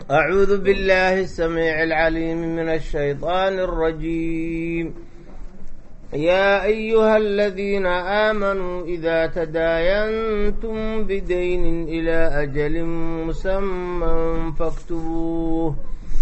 أعوذ بالله السميع العليم من الشيطان الرجيم يا أيها الذين آمنوا إذا تداينتم بدين إلى أجل مسمى فاكتبوه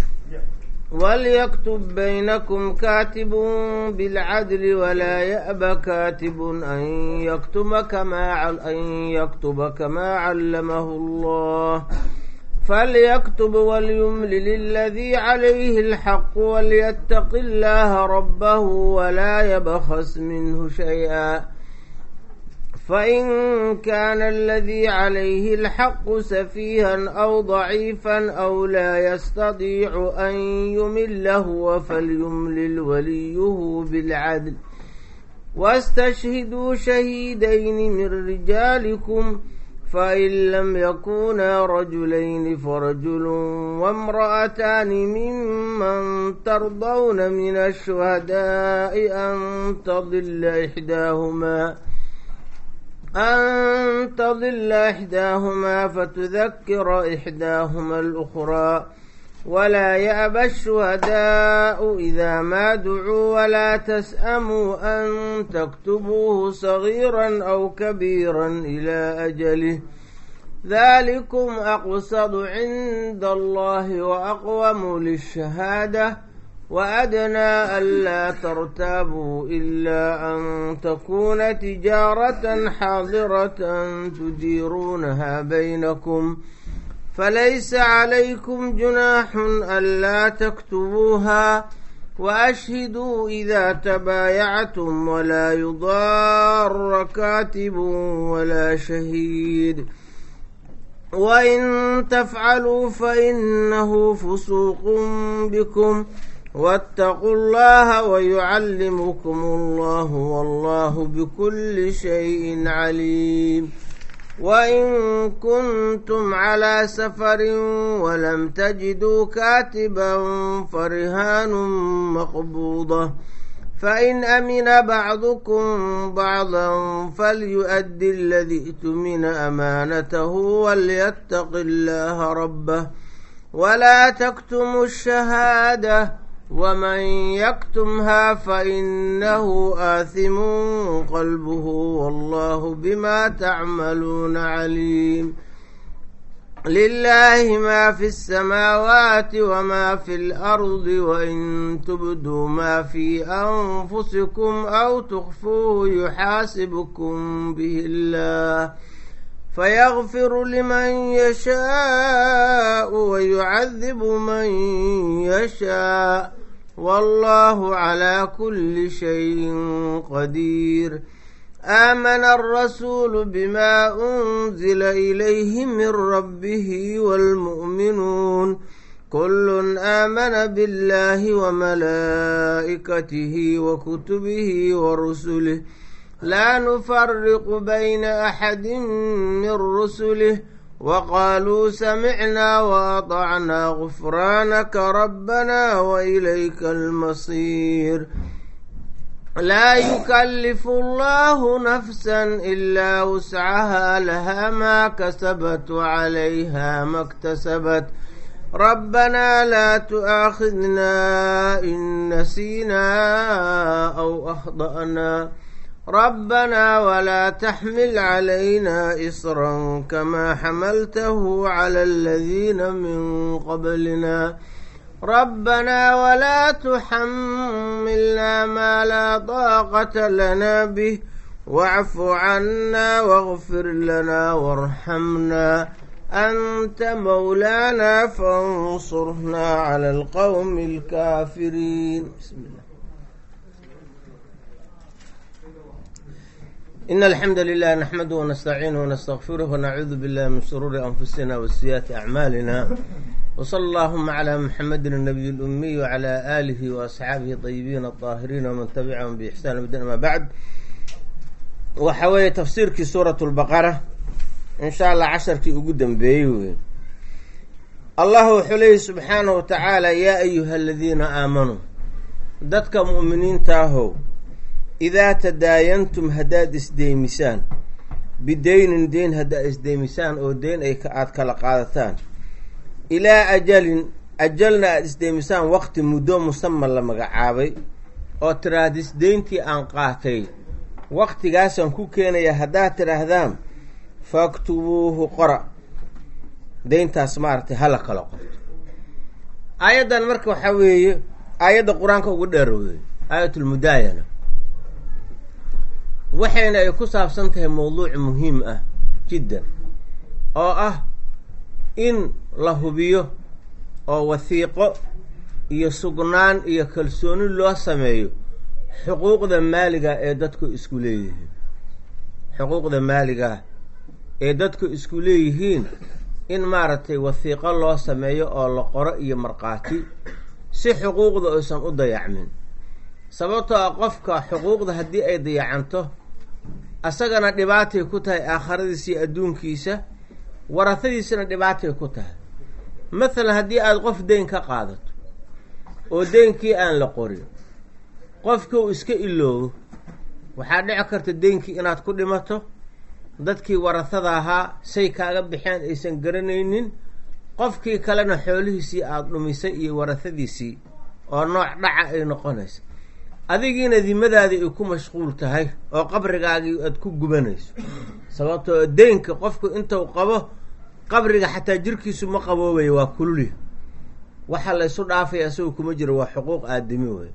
وليكتب بينكم كاتب بالعدل ولا يأب كاتب أن يكتب كما أن يكتب كما علمه الله فليكتب وليملل الذي عليه الحق وليتق الله ربه ولا يبخس منه شيئا فإن كان الذي عليه الحق سفيها أو ضعيفا أو لا يستطيع أن يمله فليملل وليه بالعدل واستشهدوا شهيدين من رجالكم فإن لم يكونا رجلين فرجل وامرأتان ممن ترضون من الشهداء أن تضل إحداهما أن تضل إحداهما فتذكر إحداهما الأخرى ولا يأبى الشهداء إذا ما دعوا ولا تسأموا أن تكتبوه صغيرا أو كبيرا إلى أجله ذلكم أقصد عند الله وأقوم للشهادة وأدنى ألا ترتابوا إلا أن تكون تجارة حاضرة تديرونها بينكم فليس عليكم جناح ألا تكتبوها وأشهدوا إذا تبايعتم ولا يضار كاتب ولا شهيد وإن تفعلوا فإنه فسوق بكم واتقوا الله ويعلمكم الله والله بكل شيء عليم وإن كنتم على سفر ولم تجدوا كاتبا فرهان مقبوضة فإن أمن بعضكم بعضا فليؤدي الذي ائتمن أمانته وليتق الله ربه ولا تكتموا الشهادة ومن يكتمها فإنه آثم قلبه والله بما تعملون عليم لله ما في السماوات وما في الأرض وإن تبدوا ما في أنفسكم أو تخفوه يحاسبكم به الله فيغفر لمن يشاء ويعذب من يشاء والله على كل شيء قدير آمن الرسول بما أنزل إليه من ربه والمؤمنون كل آمن بالله وملائكته وكتبه ورسله لا نفرق بين أحد من رسله وقالوا سمعنا وأطعنا غفرانك ربنا وإليك المصير لا يكلف الله نفسا إلا وسعها لها ما كسبت وعليها ما اكتسبت ربنا لا تؤاخذنا إن نسينا أو أخطأنا ربنا ولا تحمل علينا إصرا كما حملته على الذين من قبلنا ربنا ولا تحملنا ما لا طاقة لنا به واعف عنا واغفر لنا وارحمنا أنت مولانا فانصرنا على القوم الكافرين بسم الله إن الحمد لله نحمده ونستعينه ونستغفره ونعوذ بالله من شرور أنفسنا وسيئات أعمالنا وصلى اللهم على محمد النبي الأمي وعلى آله وأصحابه الطيبين الطاهرين ومن تبعهم بإحسان بدنا ما بعد وحوي تفسيرك سورة البقرة إن شاء الله عشركي أقدم بيه الله حليه سبحانه وتعالى يا أيها الذين آمنوا دتك مؤمنين تاهو idaa tadaayantum haddaad isdeymisaan bideynin deyn haddaad isdeymisaan oo deyn ay aada kala qaadataan ilaa ajalin ajalna aada isdeemisaan waqti muddo musama la magacaabay oo tiraadis deyntii aan qaatay waqtigaasaan ku keenaya haddaad tidhaahdaan faktubuuhu qora deyntaas maaragtay hala kala qorto aayaddan marka waxaa weeye aayadda qur-aanka ugu dheerowday aayatulmudaayana waxayna ay ku saabsan tahay mowduuc muhiim ah jiddan oo ah in la hubiyo oo wasiiqo iyo sugnaan iyo kalsooni loo sameeyo xuquuqda maaliga ee dadku isku leeyihiin xuquuqda maaliga ee dadku isku leeyihiin in maaragtay wasiiqo loo sameeyo oo la qoro iyo markhaati si xuquuqda aysan u dayacmin sababtoo ah qofka xuquuqda haddii ay dayacanto asagana dhibaatay ku tahay aakhiradiisa iyo adduunkiisa warahadiisana dhibaatay ku tahay mathalan haddii aada qof deyn ka qaadato oo deynkii aan la qorin qofka uu iska iloobo waxaa dhici karta deynkii inaad ku dhimato dadkii warahada ahaa say kaaga baxeen aysan garanaynin qofkii kalena xoolihiisii aada dhumisay iyo warahadiisii oo nooc dhaca ay noqonaysa adigiina dimadaadii ay ku mashquul tahay oo qabrigaagii aada ku gubanayso sababtoo deynka qofku intuu qabo qabriga xataa jirkiisu ma qaboobaya waa kululya waxa laysu dhaafaya isagoo kuma jiro waa xuquuq aadami wey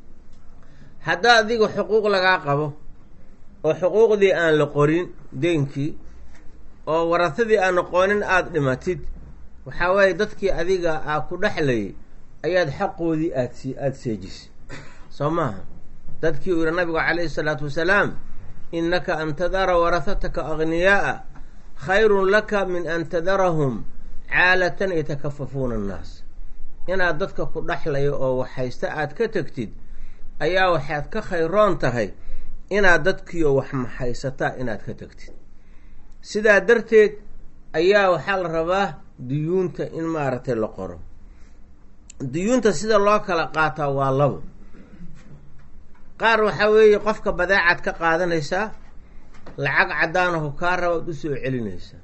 haddaa adiga xuquuq lagaa qabo oo xuquuqdii aan la qorin deynkii oo warahadii aan aqoonin aada dhimatid waxaa waaye dadkii adiga aa ku dhexlayay ayaad xaqoodii aadsi aada seejisay soo maaha dadkii uu yihi nabigu calayhi isalaatu wasalaam innaka an tadara warahataka agniyaa'a khayrun laka min an tadarahum caalatan yatakafafuuna annaas inaad dadka ku dhexlayo oo waxhaysta aada ka tegtid ayaa waxaad ka khayroon tahay inaad dadkiioo wax maxaysataa inaad ka tegtid sidaa darteed ayaa waxaa la rabaa duyuunta in maaragtay la qoro duyuunta sida loo kala qaataa waa labo qaar waxaa weeye qofka badeecaad ka qaadanaysaa lacag caddaanahu kaa raba ad usoo celinaysaa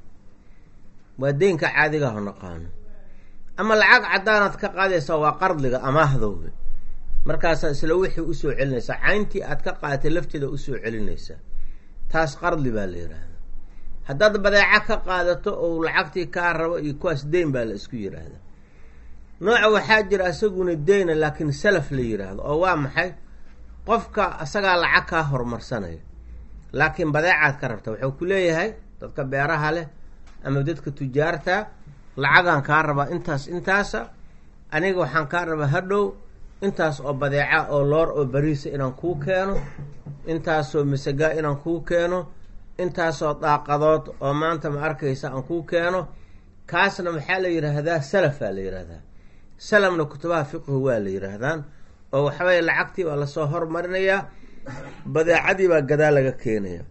waa deynka caadigaho naqaano ama lacag caddaanaad ka qaadaysaa waa qardiga amaahdowe markaasaa isla wixii usoo celinaysaa cayntii aad ka qaadatay lafteeda usoo celinaysaa taas qardi baa la yidhaahdaa haddaad badeeco ka qaadato ou lacagtii kaa rabo iyo kuwaas deyn baa la isku yidhaahdaa nooca waxaa jira isaguna deyna laakiin salaf la yidhaahdo oo waa maxay qofka asagaa lacag kaa horumarsanaya laakiin badeecaad ka rabta wuxuu ku leeyahay dadka beeraha leh ama dadka tujaarta lacagaan kaa rabaa intaas intaasa aniga waxaan kaa rabaa hadhow intaas oo badeeca oo loor oo bariisa inaan kuu keeno intaasoo masagaa inaan kuu keeno intaasoo daaqadood oo maanta ma arkaysa aan kuu keeno kaasna maxaa la yidhaahdaa salafaa la yidhaahdaa salamna kutubaha fiqhu waa la yidhaahdaan oo waxaweye lacagtii baa lasoo hormarinayaa badeecadii baa gadaa laga keenaya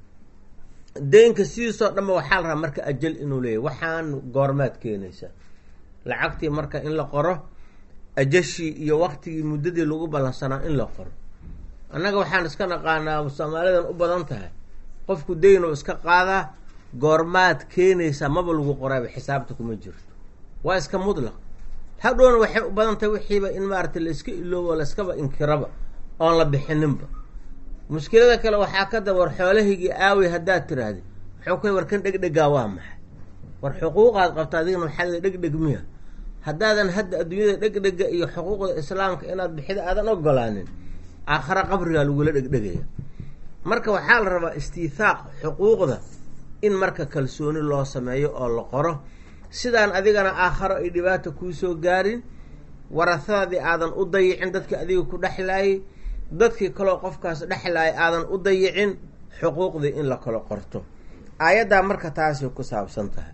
deynka sidiisoo dhanba waxaa la rabaa marka ajal inuu leeyahy waxaan goormaad keenaysaa lacagtii marka in la qoro ajashii iyo waktigii muddadii lagu ballansanaa in la qoro annaga waxaan iska naqaanaa soomaalidan u badan tahay qofku deynoo iska qaadaa goormaad keenaysaa maba lagu qorayba xisaabta kuma jirto waa iska mudlaq hadhowna waxay u badan tahay wixiiba in maaragtay la iska iloobo layskaba inkiraba oon la bixininba mushkilada kale waxaa ka daba war xoolahaygii aawey haddaad tiraahdi wuxuu ku warkan dhegdhegaa waa maxay war xuquuqaad qabta adigana maxaa dhegdheg miya haddaadan hadda adduunyada dhegdhega iyo xuquuqda islaamka inaad bixida aadan ogolaanin aakhare qabrigaa lagula dhegdhegaya marka waxaa la rabaa istiithaaq xuquuqda in marka kalsooni loo sameeyo oo la qoro sidaan adigana aakharo ay dhibaata kuusoo gaarin warahadaadii aadan u dayicin dadkii adiga ku dhexlaayay dadkii kaloo qofkaas dhexlaayay aadan u dayicin xuquuqdii in la kala qorto aayaddaa marka taasay ku saabsan tahay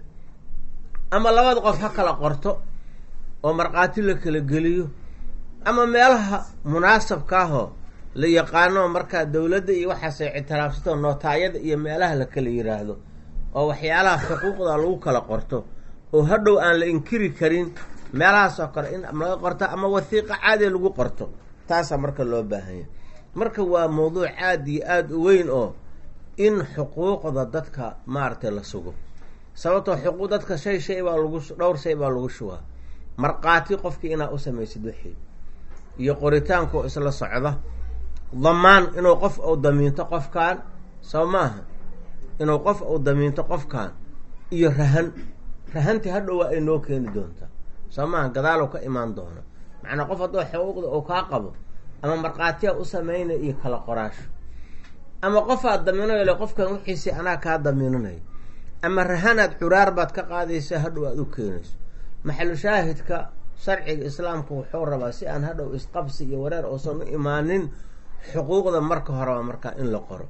ama labada qof ha kala qorto oo markhaati la kala geliyo ama meelaha munaasabkaahoo la yaqaano markaa dowladda iyo waxaasay ictiraafsato nootaayada iyo meelaha la kala yiraahdo oo waxyaalaha xuquuqda lagu kala qorto oo hadhow aan la inkiri karin meelahaasoo kale in laga qorto ama wasiiqa caadi lagu qorto taasaa marka loo baahanya marka waa mawduuc aada iyo aada u weyn oo in xuquuqda dadka maaragtay la sugo sababtoo xuquuq dadka shay shay baa lagu dhowr shay baa lagu shubaa markhaati qofkii inaad u samaysid wixii iyo qoritaanka oo isla socda damaan inuu qof uu damiinto qofkan soo maaha inuu qof uu damiinto qofkan iyo rahan rahantii hadhow waa ay noo keeni doontaa soo maaha gadaalow ka imaan doona macnaa qof haddoo xuquuqda uu kaa qabo ama markhaatiya u sameynaya iyo kala qoraasho ama qofaad damiinayole qofkan wixiisii anaa kaa damiinanayo ama rahanaad curaar baad ka qaadaysa hadhow aad u keenayso maxalu shaahidka sharciga islaamka wuxuu rabaa si aan hadhow isqabsi iyo wareer uusan u imaanin xuquuqda marka horeba markaa in la qoro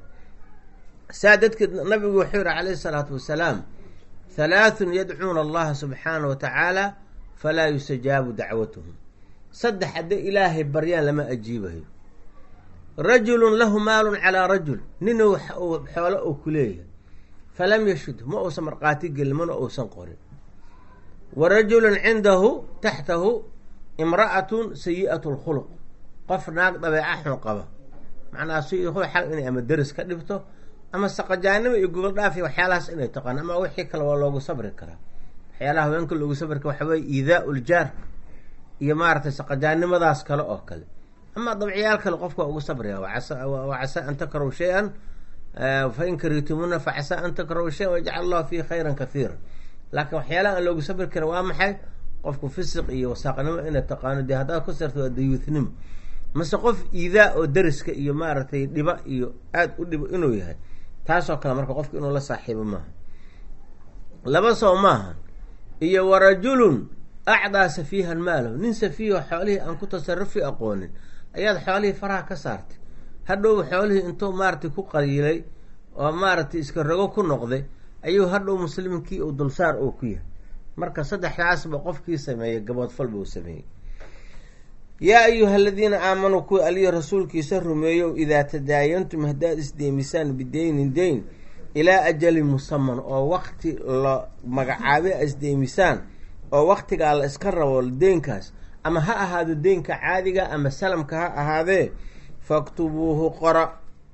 saa dadkeed nabigu wuxuu yihi calayhi salaatu wasalaam halaathun yadcuuna allaha subxaana wa tacaala falaa yustajaabu dacwatuhum saddex hadday ilaahay baryaan lama ajiibayo rajulun lahu maalun calaa rajul nin uu xoolo uu ku leeyahay falam yashud ma uusan markhaati gelin mana uusan qorin wa rajulun cindahu taxtahu imra'atun sayi'atu lkhuluq qof naag dabeeca xun qaba macnaa si xal inay ama deris ka dhibto ama saqajaanimo iyo gogol dhaafi waxyaalahaas inay taqaan ama wixii kale waa loogu sabri karaa waxyaalaha haweenka loogu sabri kara waxaweye iidaau ljaar iyo maaragtay saqajaannimadaas kale oo kale ama dabciyaal kale qofka waa ugu sabraya wa casaa an takrahu shay-an fain karitumuna fa casaa an takrahu shayan wayajcal allahu fihi khayran kathiira laakiin waxyaalaha aan loogu sabri karin waa maxay qofku fisiq iyo wasaaqnimo inay taqaano dee haddaad ku sarto waa dayuuthnimo mase qof iidaa oo deriska iyo maaragtay dhiba iyo aada u dhibo inuu yahay taasoo kale marka qofka inuu la saaxiibo maaha laba soo maaha iyo wa rajulun acdaa safiihan maalahu nin safiiho xoolihii aan ku tasarufi aqoonin ayaad xoolihii faraha ka saartay hadhow xoolihii intuu maaragtay ku qaliilay oo maaragtay iska rogo ku noqday ayuu hadhow muslimkii uu dulsaar oo ku yahay marka saddexdaasba qofkii sameeyey gaboodfalba uu sameeyey yaa ayuha aladiina aamanuu kuwa aliyo rasuulkiisa rumeeyow idaa tadaayantum haddaad isdeemisaan bideynin deyn ilaa ajalin musaman oo wakti la magacaabay a isdeemisaan oo waktigaa la iska rabo deynkaas ama ha ahaado deynka caadiga ama salamka ha ahaadee faktubuuhu qora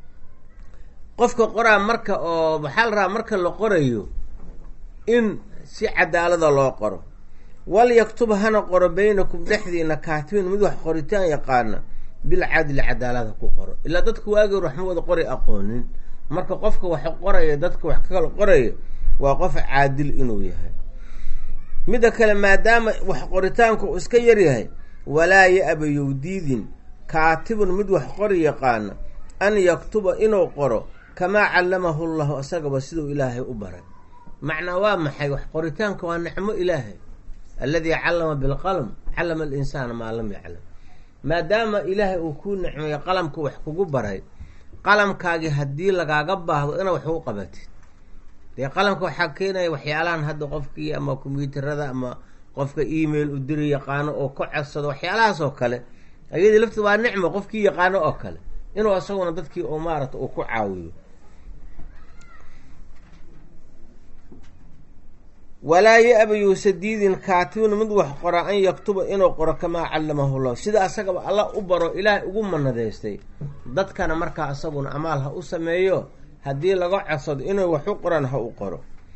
qofka qoraa marka oo waxaa la rabaa marka la qorayo in si cadaalada loo qoro walyaktub hana qoro beynakum dhexdiina kaatibin mid wax qoritaan yaqaana bilcadli cadaalada ku qoro ilaa dadka waageer waxma wada qori aqoonin marka qofka wax qoraya dadka wax kakala qoraya waa qof caadil inuu yahay midda kale maadaama wax qoritaanku uu iska yaryahay walaa ya-ba yowdiidin kaatibun mid wax qori yaqaana an yaktuba inuu qoro kamaa callamahu llahu isagaba siduu ilaahay u baray macnaa waa maxay wax qoritaanka waa nicmo ilaahay alladii callama bilqalm callama alinsaana maa lam yaclam maadaama ilaahay uu kuu nicmeeyo qalamka wax kugu baray qalamkaagii haddii lagaaga baahdo inaad wax ugu qabatid dee qalamka waxaa keenaya waxyaalahan hadda qofkii ama kombyuutarada ama qofka email u diri yaqaano oo ka codsado waxyaalahaas oo kale ayadii lafteed waa nicmo qofkii yaqaano oo kale inuu isaguna dadkii oo maarata uu ku caawiyo walaa ya-ba yuusa diidin kaatibun mid wax qora an yaktuba inuu qoro kamaa callamahu llah sida asagaba alla u baro ilaahay ugu manadaystay dadkana markaa isaguna amaal ha u sameeyo haddii laga codsado inuu wax u qoran ha u qoro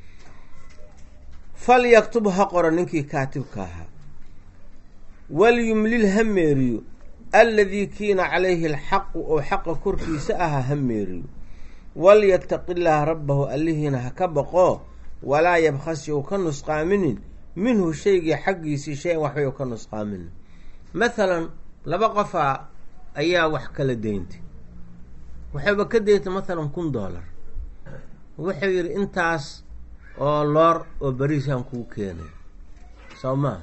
fal yaktub ha qoro ninkii kaatibka ahaa walyumlil ha meeriyo alladii kiina calayhi alxaqu oo xaqa korkiisa ahaa ha meeriyo walyataqi llaaha rabbahu allihiina ha ka baqoo walaa yabkhas you ka nusqaaminin minhu shaygii xaggiisii shay-an waxbay ka nusqaaminin mathalan laba qofaa ayaa wax kala deyntay waxayba ka deyntay mathalan kun dollar wuxuu yidhi intaas oo loor oo beriisaan kuu keenay soo maaha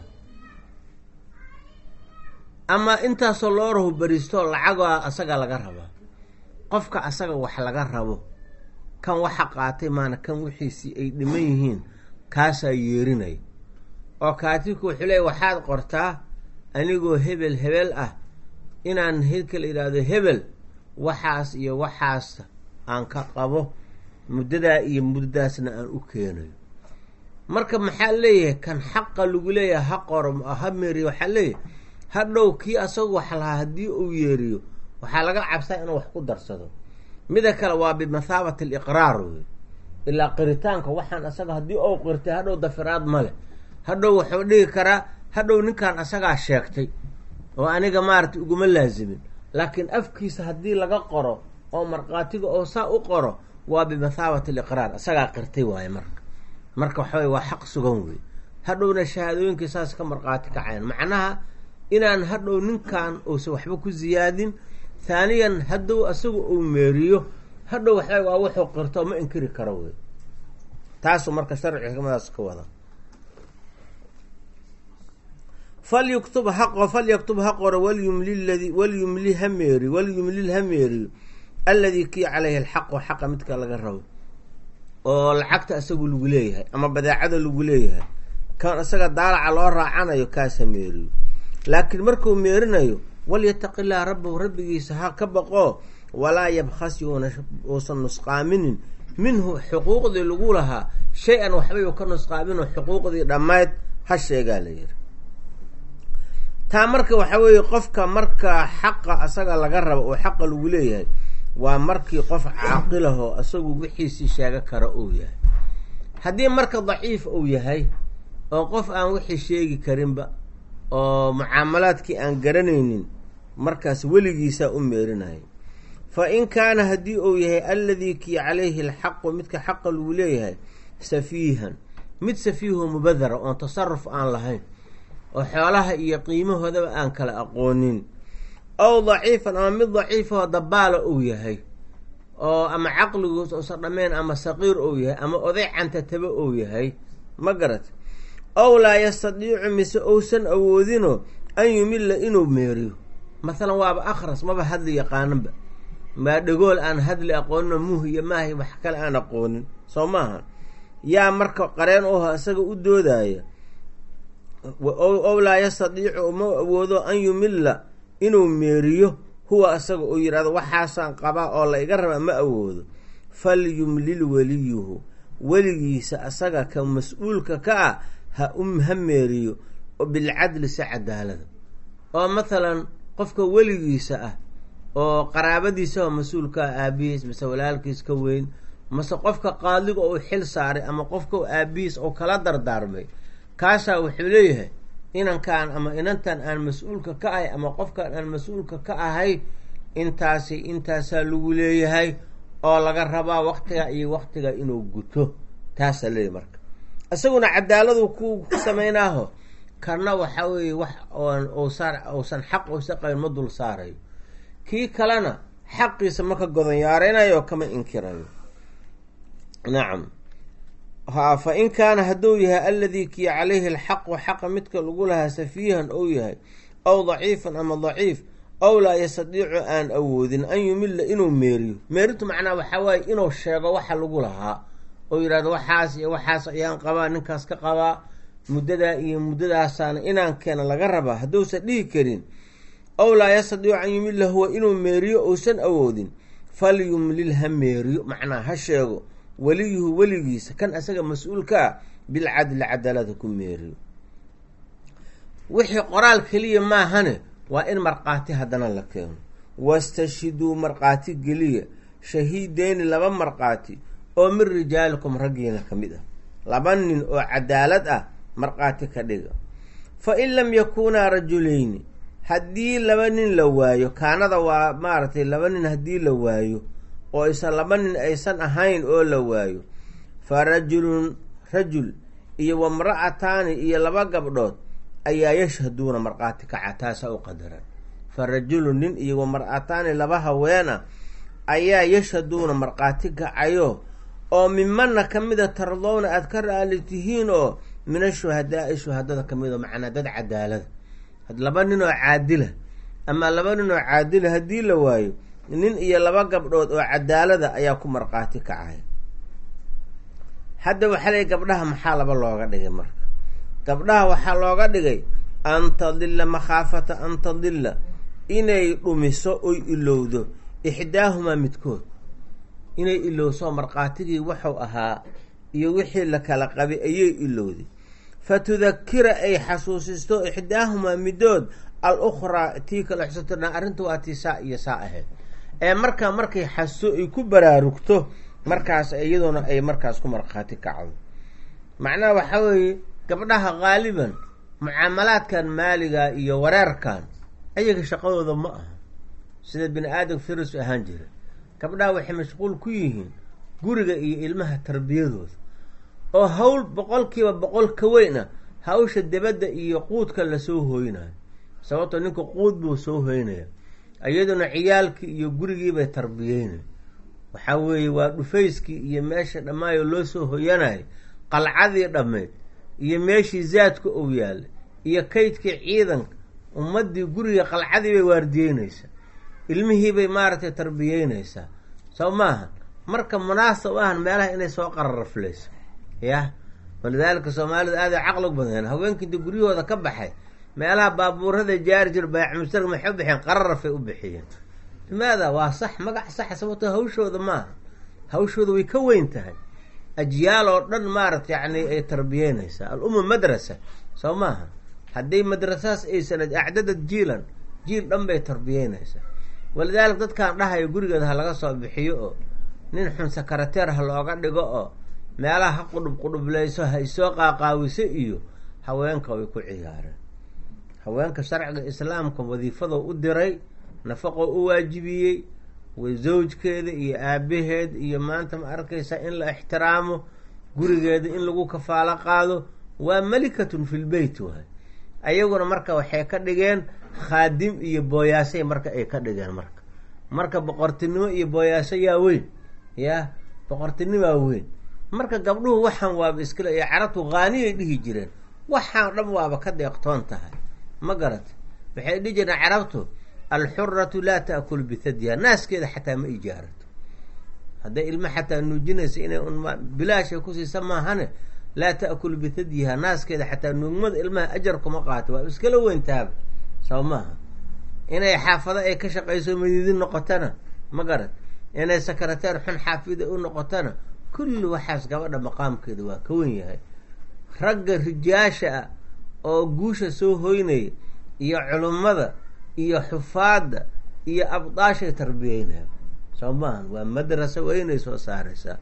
ama intaasoo loorahu beriistoo lacagaa asaga laga rabaa qofka asaga wax laga rabo kan waxa qaatay maana kan wixiisii ay dhiman yihiin kaasaa yeerinaya oo kaatibku wuxuu leeya waxaad qortaa anigoo hebel hebel ah inaan hedka la yidhaahdo hebel waxaas iyo waxaas aan ka qabo muddadaa iyo muddadaasna aan u keenayo marka maxaa leeyahay kan xaqa lagu leeyahay ha qoro ha meeriyo waxaa leeyahay hadhow kii asagu wax lahaa haddii uu yeeriyo waxaa laga cabsaa inuu wax ku darsado mida kale waa bimathaabati aliqraar wey ilaa qiritaanka waxaan asaga haddii ou qirtay hadhow dafiraad male hadhow wuxuu dhigi karaa hadhow ninkan asagaa sheegtay oo aniga maaragtay uguma laazimin laakiin afkiisa haddii laga qoro oo markhaatiga oo saa u qoro waa bimathaabati aliqraar isagaa qirtay waaye marka marka waxaway waa xaq sugan wey hadhowna shahaadooyinkii saas ka markhaati kacayan macnaha inaan hadhow ninkan uusan waxba ku ziyaadin haaniyan hadduu asagu uu meeriyo hadhow waxba waa wuxuu qirto ma inkiri karo wey taasuu marka sharci xikmadaas ka wada falyuktub haqo falyaktub ha qoro walyumli ladi walyumli ha meeri walyumlil ha meeriyo alladii kii caleyhi alxaqu xaqa midka laga rabo oo lacagta isagu lagu leeyahay ama badeecada lagu leeyahay kan isaga daalaca loo raacanayo kaas ha meeriyo laakiin markuu meerinayo walyataqi illaha rabbahu rabbigiisa ha ka baqo walaa yabkhas yuuna uusan nusqaaminin minhu xuquuqdii lagu lahaa shay-an waxbay u ka nusqaaminoo xuquuqdii dhammayd ha sheegaa la yihi taa marka waxaa weeye qofka marka xaqa asaga laga rabo oo xaqa lagu leeyahay waa markii qof caaqilahoo isagu wixiisii sheega kara uu yahay haddii marka daciif uu yahay oo qof aan wixii sheegi karinba oo mucaamalaadkii aan garanaynin markaas weligiisaa u meerinaya fa in kaana haddii uu yahay alladii kii calayhi alxaqu midka xaqa lagu leeyahay safiihan mid safiiho mubadara oon tasaruf aan lahayn oo xoolaha iyo qiimahoodaba aan kala aqoonin ow daciifan ama mid daciifahoo dabaala uu yahay oo ama caqligoos uusan dhammayn ama saqiir uu yahay ama oday cantataba uu yahay ma garat ow laa yastadiicu mise uusan awoodino an yumilla inuu meeriyo masalan waaba akhras maba hadli yaqaananba maa dhagool aan hadli aqooninoo muuh iyo maahi wax kale aan aqoonin soo maaha yaa marka qareen uho isaga u doodaya ow laa yastadiicu uma awoodo an yumilla inuu meeriyo huwa isaga uu yidhahdo waxaasaan qabaa oo la iga raba ma awoodo falyumlil weliyuhu weligiisa asaga ka mas-uulka ka ah ha um ha meeriyo bilcadli si cadaalada oo mathalan qofka weligiisa ah oo qaraabadiisa oo mas-uulka ah aabihiis mase walaalkiis ka weyn mase qofka qaadiga uu xil saaray ama qofka aabihiis oo kala dardaarmay kaasaa wuxuu leeyahay inankaan ama inantan aan mas-uulka ka ahay ama qofkaan aan mas-uulka ka ahay intaasi intaasaa lagu leeyahay oo laga rabaa waktiga iyo waktiga inuu guto taasaa leeyahy marka isaguna cadaaladu ku ku samaynaaho kana waxaa weeye wax oon uusan uusan xaq uusa qabin ma dul saarayo kii kalena xaqiisa ma ka godonyaareynayo oo kama inkirayo nacam ha fa in kaana hadduu yahay alladii kii calayhi alxaqu xaqa midka lagu lahaa safiihan ou yahay ow daciifan ama daciif ow laa yastadiicu aan awoodin an yumilla inuu meeriyo meerintu macnaa waxaa waaye inuu sheego waxa lagu lahaa oo yidhahdo waxaas iyo waxaas ayaan qabaa ninkaas ka qabaa muddadaa iyo muddadaasaana inaan keena laga rabaa hadduusan dhihi karin ow laa yastadiicu an yumilla huwa inuu meeriyo uusan awoodin falyumlil ha meeriyo macnaa ha sheego weliyuhu weligiisa kan asaga mas-uulka ah bilcadli cadaalada ku meeriyo wixii qoraal keliya maahane waa in markhaati haddana la keeno wastashhiduu markhaati geliya shahiideyni laba markhaati oo min rijaalikum raggiina ka mid ah laba nin oo cadaalad ah markhaati ka dhiga fa in lam yakuunaa rajulayni haddii laba nin la waayo kaanada waa maaragtay laba nin haddii la waayo oo isan laba nin aysan ahayn oo la waayo fa rajulun rajul iyo wamra'ataani iyo laba gabdhood ayaa yashhaduuna markhaati kaca taasa u qadaran fa rajulun nin iyo wamra'ataani laba haweena ayaa yashhaduuna markhaati kacayo oo mimana ka mida tardowna aada ka raali tihiin oo min ashuhadaai shuhadada ka mid oo macnaa dad cadaalada laba nin oo caadila ama laba nin oo caadila haddii la waayo nin iyo laba gabdhood oo cadaalada ayaa ku markhaati kacay hadda waxaa lay gabdhaha maxaa laba looga dhigay marka gabdhaha waxaa looga dhigay an tadilla makhaafata an tadilla inay dhumiso oy ilowdo ixdaahumaa midkood inay ilowso markhaatigii wuxuu ahaa iyo wixii la kala qabay ayay ilowday fa tudakira ay xasuusisto ixdaahumaa midood al ukhraa tii kale xusatona arrinta waa tii saa iyo saa ahayd ee markaa markay xaso ay ku baraarugto markaas iyaduna ay markaas ku markhaati kacdo macnaha waxaa weeye gabdhaha qaaliban mucaamalaadkan maaliga iyo wareerkan ayaga shaqadooda ma aha sida bini aadam firis ahaan jira gabdhaha waxay mashquul ku yihiin guriga iyo ilmaha tarbiyadooda oo hawl boqolkiiba boqol ka weyn ah hawsha debadda iyo quudka lasoo hooynayo sababtoo ninka quud buu soo hoynaya iyaduna ciyaalkii iyo gurigiibay tarbiyeynay waxaa weeye waa dhufayskii iyo meesha dhammaayo loo soo hoyanayay qalcadii dhammeyd iyo meeshii zaadka ou yaalay iyo kaydkii ciidanka ummaddii guriga qalcadii bay waardiyeynaysaa ilmihiibay maaragtay tarbiyeynaysaa soo maaha marka munaasab ahan meelaha inay soo qararaflayso yah walidaalika soomaalida aaday caqlig badeen haweenka inta guryahooda ka baxay meelaha baabuurada jaari jir bayaacmustar maxay u bixiyeen qararafay u bixiyeen limaada waa sax magac saxa sababtoo hawshooda maaha hawshooda way ka weyn tahay ajyaal oo dhan maaragta yacni ay tarbiyeynaysaa al-umma madrasa soo maaha haddii madrasahaas aysan acdadad jiilan jiil dhan bay tarbiyeynaysaa walidaalika dadkaan dhahayo gurigeeda ha laga soo bixiyo oo nin xun sakarateer ha looga dhigo oo meelaha ha qudhub qudhubleyso ha isoo qaaqaawiso iyo haweenka way ku ciyaareen haweenka sharciga islaamka wadiifadoo u diray nafaqoo u waajibiyey way zawjkeeda iyo aabaheed iyo maanta ma arkaysaa in la ixtiraamo gurigeeda in lagu kafaalo qaado waa malikatun fil beyt waay ayaguna marka waxay ka dhigeen khaadim iyo booyaasay marka ay ka dhigeen marka marka boqortinimo iyo booyaaso yaa weyn yaa boqortinimaa weyn marka gabdhuhu waxaan waaba iskale iyo carabtu haaniyay dhihi jireen waxaan dhan waaba ka deeqtoon tahay ma garat waxay dhihi jireen carabtu alxuratu laa taakul bithadyiha naaskeeda xataa ma ijaarato hadday ilmo xataa nuujinaysa inay un bilaashay kusiisa maahane laa taakul bithadyiha naaskeeda xataa nuugmada ilmaha ajar kuma qaato waa iskala weyntaaba soo maaha inay xaafado ay ka shaqayso madiidi noqotana ma garat inay sakarateer xun xaafida u noqotana kulli waxaas gabadha maqaamkeeda waa ka wen yahay ragga rijaasha ah oo guusha soo hoynaya iyo culummada iyo xufaadda iyo abdaashay tarbiyeynaya soo maahan waa madrasa weynay soo saaraysaa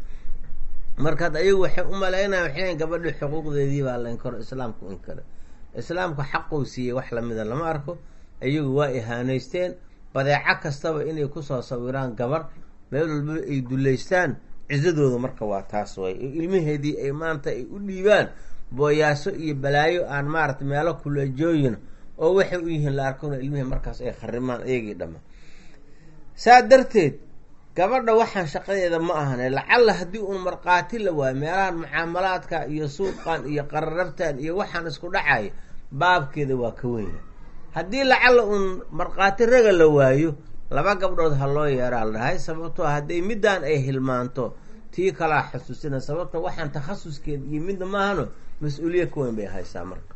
markaad ayagu waxay u malaynaya waxay gabadhi xuquuqdeedii baa la inkaro islaamku inkara islaamku xaquu siiyey wax lamida lama arko ayagu waa ihaaneysteen badeeco kastaba inay kusoo sawiraan gabar meel walba ay duleystaan cisadooda marka waa taas way ilmaheedii ay maanta ay u dhiibaan booyaaso iyo balaayo aan maarata meelo kuleejooyin oo waxay u yihiin la arkona ilmihii markaas ay kharimaan iyagii dhama saa darteed gabadha waxaan shaqadeeda ma ahane lacalla haddii uun markhaati la waayo meelahan mucaamalaadka iyo suuqan iyo qararabtan iyo waxaan isku dhacaya baabkeeda waa ka wenya haddii lacalla uun markhaati raga la waayo laba gabdhood ha loo yeeraa la dhahay sababtoo hadday middaan ay hilmaanto tii kalaa xusuusina sababto waxaan takhasuskeeda iyo midna maahano mas-uuliya ka weyn bay haysaa marka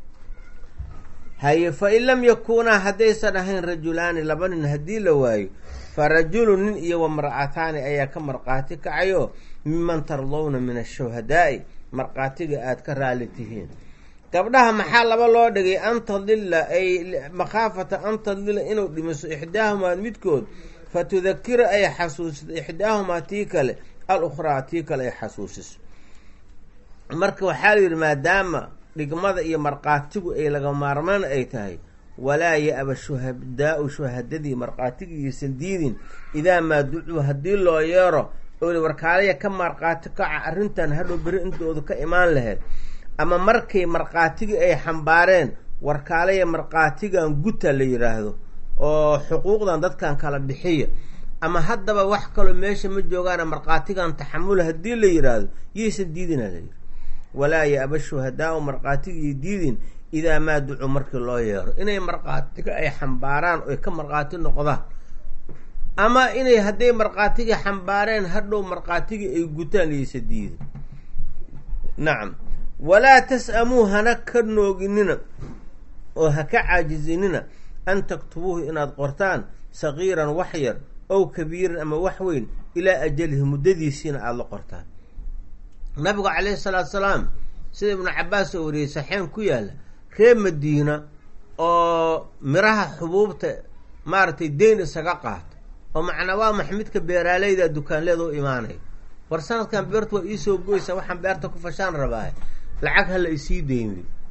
haye fa in lam yakuunaa haddaysan ahayn rajulaani laba nin haddii la waayo fa rajulu nin iyo wa mar'ataani ayaa ka markhaati kacayo miman tardawna min ashuhadaa'i markhaatiga aada ka raali tihiin gabdhaha maxaa laba loo dhigay an tadilla ay makhaafata an tadilla inuu dhimiso ixdaahumaa midkood fa tudakira ay xasuusiso ixdaahumaa tii kale al ukhraa tii kale ay xasuusiso marka waxaa la yidhi maadaama dhigmada iyo markhaatigu ay laga maarmaan ay tahay walaa ya-aba shuhadaa-u shuhadadii markhaatigiiisan diidin idaa maa ducuu haddii loo yeero oo warkaalaya ka markhaati kaca arrintan hadhow beri intoodu ka imaan lahayd ama markay markhaatigii ay xambaareen warkaalaya markhaatigan guta la yidhaahdo oo xuquuqdan dadkan kala bixiya ama haddaba wax kaloo meesha ma joogaana markhaatigan taxamula haddii la yidhaahdo yaysan diidina layidhi walaa ya-aba shuhadaa-u markhaatigii diidin idaa maa ducuu markii loo yeero inay markhaatiga ay xambaaraan oy ka markhaati noqdaan ama inay hadday markhaatigii xambaareen hadhow markhaatigii ay gutaan yaysa diidin nacam walaa tas-amuu hana ka nooginina oo ha ka caajizinina an taktubuuhu inaad qortaan sagiiran wax yar ow kabiiran ama wax weyn ilaa ajalihi muddadiisiina aada la qortaan nabigu calayhi salaatu salaam sida ibnu cabaas oo wariyey saxeen ku yaalla reer madiina oo miraha xubuubta maaragtay deyn isaga qaato oo macnaa waa maxmidka beeraaleyda dukaanleeda u imaanaya war sanadkan beertu waa iisoo goysa waxaan beerta ku fashaan rabaa lacag hala isii deymi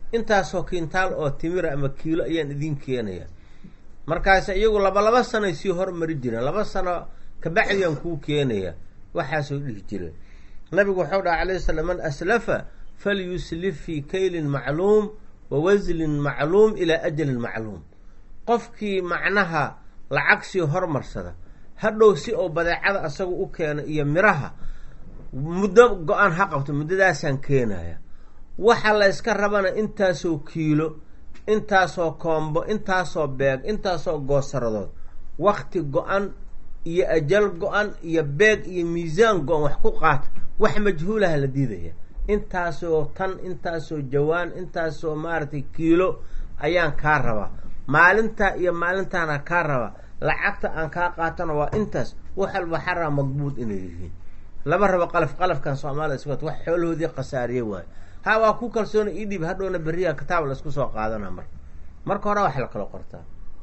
intaasoo kintaal oo timira ama kiilo ayaan idiin keenaya markaas iyagu laba laba sanoy sii hormari jireen laba sano kabacdiaan kuu keenaya waxaasoo dhihi jireen nabigu waxau dhaha alayh slam man aslafa falyuslif fii kaylin macluum wa waslin macluum ilaa ajalin macluum qofkii macnaha lacag sii hormarsada hadhow si oo badeecada asaga u keeno iyo miraha muddo go-aan ha qabto muddadaasaan keenaya waxa la yska rabana intaasoo kiilo intaasoo koombo intaasoo beeg intaasoo goosaradood wakti go-an iyo ajal go-an iyo beeg iyo miisaan go-an wax ku qaata wax majhuulaha la diidaya intaasoo tan intaasoo jawaan intaasoo maaragtay kiilo ayaan kaa rabaa maalintaa iyo maalintaana kaa rabaa lacagta aan kaa qaatana waa intaas wax walba xaraa madbuud inay yihiin lama rabo qalaf qalafkan soomaalida iswat wax xoolahoodii khasaariye waayo ha waa ku kalsoona ii dhiib hadhowna beriyaa kitaab la isku soo qaadana marka marka hore wax la kala qortaa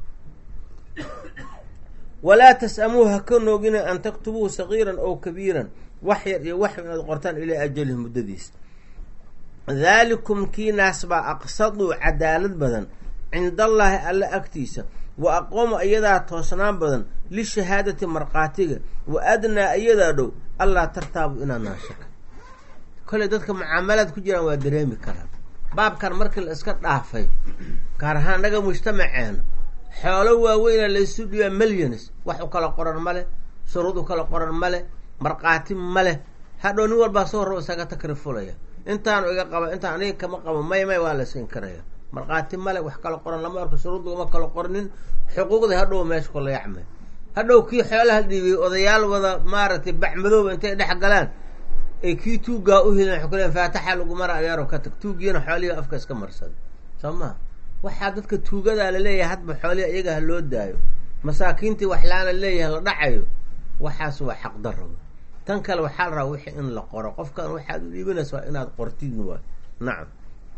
walaa tas-amuu ha ka noogina an taktubuuhu sagiiran ow kabiiran wax yar iyo wax inaad qortaan ilaa ajalihi muddadiisa daalikum kiinaas baa aqsaduu cadaalad badan cindallaahi alla agtiisa wa aqoomu iyadaa toosnaan badan lishahaadati markhaatiga wa adnaa iyadaa dhow allaa tartaabu inaad naashaka koley dadka mucaamalaad ku jiraan waa dareemi karaan baabkan markii la iska dhaafay gaar ahaan naga mujtamaceena xoolo waaweyna laysu dhiibaa millions wax u kala qoran male shuruud u kala qoran male markhaati male hadhow nin walbaa soo rabo isaga takrifulaya intaanu iga qaba intaan aniga kama qabo may may waa la siin karaya markhaati male wax kala qoran lama arko shuruud lagama kala qornin xuquuqdii hadhow meesha kula yacmay hadhow kii xoolaha dhiibay odayaal wada maaragtay bacmadooba intay dhex galaan ay kii tuuggaa u helin waxay ku leeyn faataxa lagu mara adeero ka tag tuugiina xoolihii afka iska marsada soo maa waxaa dadka tuugadaa laleeyahay hadba xoolihi iyaga ha loo daayo masaakiintii waxlaana leeyahay la dhacayo waxaas waa xaqdarro tan kale waxaa la rabaa wixii in la qoro qofkan waxaad u dhiibanaysa waa inaad qortidn waay nacam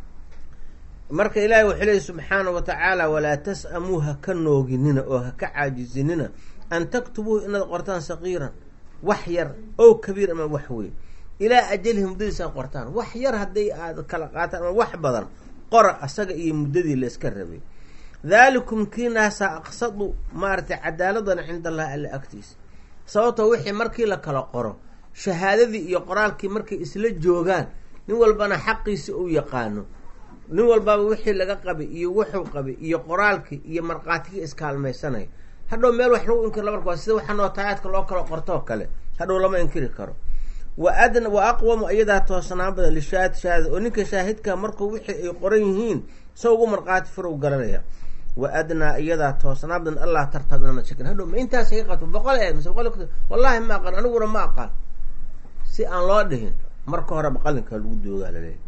marka ilaahay wuxuu leeyahy subxaana wa tacaala walaa tas-amuu ha ka nooginina oo ha ka caajisinina an taktubuuhu inaad qortaan saqiiran wax yar ow kabiir ama wax weyn ilaa ajalihi muddadiisaan qortaan wax yar hadday aad kala qaataan ama wax badan qora asaga iyo muddadii la iska rabay daalikum kiinaasa aqsadu maaragtay cadaaladana cinda allahi alla agtiisa sababtoo wixii markii la kala qoro shahaadadii iyo qoraalkii markay isla joogaan nin walbana xaqiisi uu yaqaano nin walbaba wixii laga qabay iyo wuxuu qabay iyo qoraalkii iyo markhaatigii iskaalmaysanaya hadhow meel wax lagu inkir lamarka waa sida waxa nootayaadka loo kala qortoo kale hadhow lama inkiri karo wa adna wa aqwamu iyadaa toosnaan badan lishaahid shahaada oo ninka shaahidka markuu wixii ay qoran yihiin sa ugu markhaati furow garanaya wa adnaa iyadaa toosnaan badan allah tartab inana shakin hadhow ma intaas iga qabto boqol ee mise boqol wallaahi ma aqaan aniguna ma aqaan si aan loo dhihin marka horeba qalinka lagu doogaa laleeyahy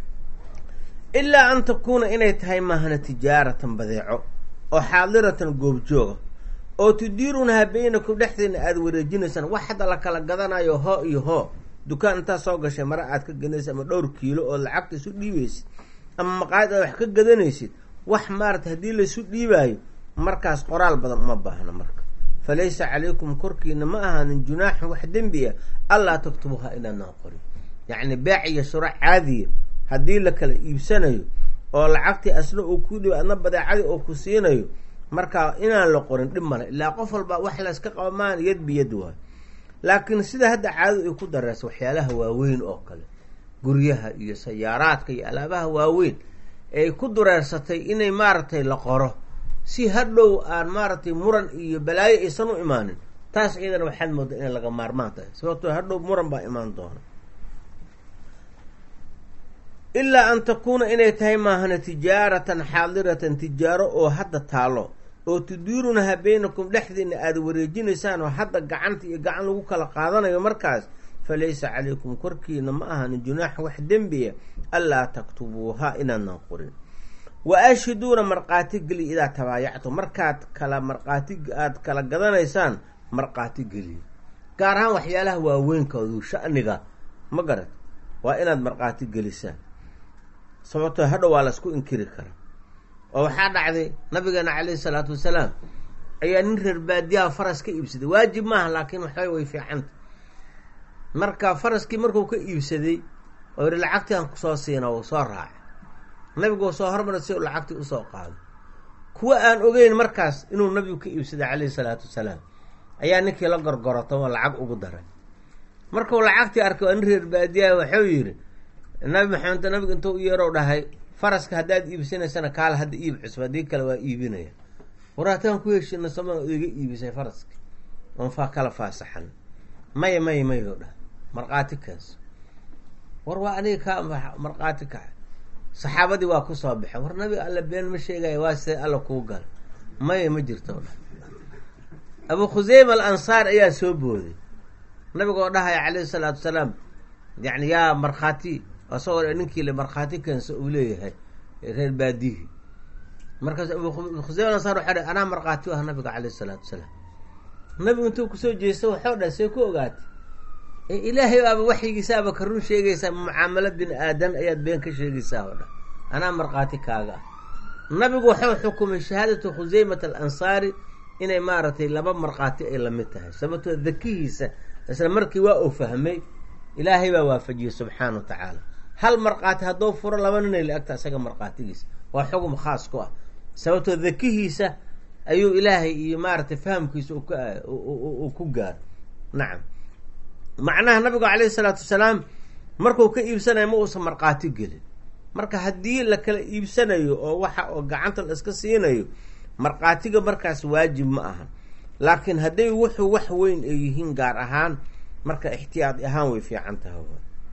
ilaa an takuuna inay tahay maahana tijaaratan badeeco oo xaadiratan goobjooga oo tudiirunaha baynakum dhexdeena aada wareejinaysaan wax hadda la kala gadanayo hoo iyo hoo dukaan intaad soo gashay mara aad ka gadanaysid ama dhowr kiilo oo lacagta isu dhiibaysid ama maqaayad aad wax ka gadanaysid wax maarata haddii laisu dhiibaayo markaas qoraal badan uma baahna marka fa laysa calaykum korkiina ma ahaanin junaaxun wax dembi ah allaa taktubuha inaadnaa qorin yacni beec iyo shuro caadiya haddii la kala iibsanayo oo lacagtii asna uu ku dhibo adna badeecadii oo ku siinayo markaa inaan la qorin dhib male ilaa qof walba wax layska qaba maan yad biyad waayo laakiin sida hadda caadadu ay ku dareysa waxyaalaha waaweyn oo kale guryaha iyo sayaaraadka iyo alaabaha waaweyn ay ku dureersatay inay maaragtay la qoro si hadhow aan maaragtay muran iyo balaayo aysan u imaanin taas iyadana waxaad moodaa inay laga maarmaan tahay sababtoo hadhow muran baa imaan doona ilaa an takuuna inay tahay maahana tijaaratan xaadiratan tijaaro oo hadda taalo oo tudiirunaha baynakum dhexdiina aada wareejinaysaan oo hadda gacanta iyo gacan lagu kala qaadanayo markaas fa laysa calaykum korkiina ma ahanin junaaxa wax dembiya allaa taktubuuha inaadnan qorin wa ashhiduuna markhaati geli idaa tabaayactu markaad kala markhaati aada kala gadanaysaan markhaati geliya gaar ahaan waxyaalaha waaweynkaodu shaniga ma garat waa inaad markhaati gelisaan sababtoo hadhow waa laisku inkiri karaa oo waxaa dhacday nabigeena caleyhi salaatu wasalaam ayaa nin reer baadiyaha faras ka iibsaday waajib maaha laakiin waxbay way fiicanta marka faraskii markuu ka iibsaday oo yihi lacagtii aan kusoo siina uu soo raacay nabigu soo hormara si u lacagtii usoo qaado kuwa aan ogeyn markaas inuu nabigu ka iibsaday calayhi salaatu wasalaam ayaa ninkii la gorgoroto oo lacag ugu daray markuu lacagtii arkay waa nin reer baadiyaha waxuu yidhi nabi maxamed nabigu intuu u yeerow dhahay faraska haddaad iibsanaysana kaala hadda iib cusub haddii kale waa iibinaya waraataan ku heshina sama iga iibisay faraski oon faa kala faasaxan maya maya mayo dhahay markhaati kaas war waa aniga kaa markhaati kaca saxaabadii waa kusoo baxeen war nabiga alla been ma sheegaya waa see alla kuu gala maya ma jirto dha abu khuseyma al ansaar ayaa soo booday nabigoo dhahaya calayhi salaatu wasalaam yani yaa markhaati asagoo ninkii le markhaati keensa uu leeyahay reer baadihi markaas abu khuseyma al ansaar waxaa anaa markhaati u ah nabiga calayhi salaatu wasalaam nabigu intuu kusoo jeesta waxau dhaha see ku ogaatay ilaahay baaba waxyigiisaaba ka run sheegaysaa mucaamalo bin aadan ayaad been ka sheegaysaa oo dhan anaa markhaati kaaga ah nabigu waxuu xukumay shahaadatu khuseymat al ansaari inay maaragtay laba markhaati ay lamid tahay sababtoo dakihiisa isla markii waa uu fahmay ilaahay baa waafajiyey subxaana wa tacaala hal markhaati hadduu furo laba ninay la-agta isaga markhaatigiisa waa xugum khaas ku ah sababtoo dakihiisa ayuu ilaahay iyo maaragtay fahamkiisa uu ku gaaro nacam macnaha nabigu calayhi salaatu wasalaam markuu ka iibsanayo ma uusan markhaati gelin marka haddii la kala iibsanayo oo waxa oo gacanta la iska siinayo markhaatiga markaas waajib ma aha laakiin hadday wuxuu wax weyn ay yihiin gaar ahaan marka ixtiyaad ahaan way fiican tahay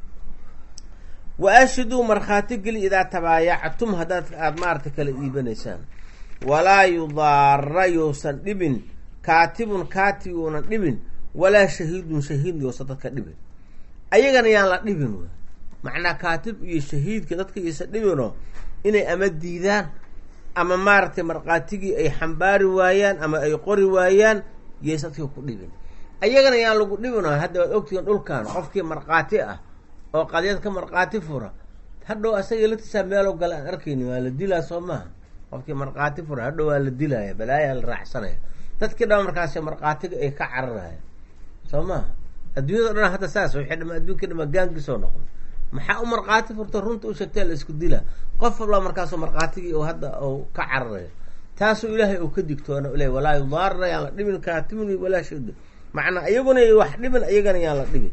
wa ashiduu markhaati geli idaa tabaayactum haddaad aada maarata kala iibanaysaan walaa yudaara yousan dhibin kaatibun kaatib uunan dhibin walaa shahiidun shahiid yousan dadka dhibin ayagana yaan la dhibin w macnaa kaatib iyo shahiidka dadka iyosan dhibinoo inay ama diidaan ama maaragtay markhaatigii ay xambaari waayaan ama ay qori waayaan yaysa dadka ku dhibin ayagana yaan lagu dhibinoo hadda waad ogtihiin dhulkan qofkii markhaati ah oo qadyad ka markhaati fura hadhow asaga latisaa meelo gala aan arkayni waa la dilaa soo maaha qofkii markhaati fura hadhow waa la dilaya balaayaa la raacsanaya dadkii dhaba markaas markhaatiga ay ka cararaya soo maha adduunyada o dhan hadda saas waxay dhama adduunkii dhama gaangiisoo noqday maxaa u markhaati furta runta u sheegtee la isku dilaa qof walba markaasoo markhaatigii u hadda u ka cararayo taasuu ilaahay uu ka digtoona le walaa yudaarra yaan la dhibin kaatibin walaa shid macnaa iyaguna wax dhibin iyagana yaan la dhibin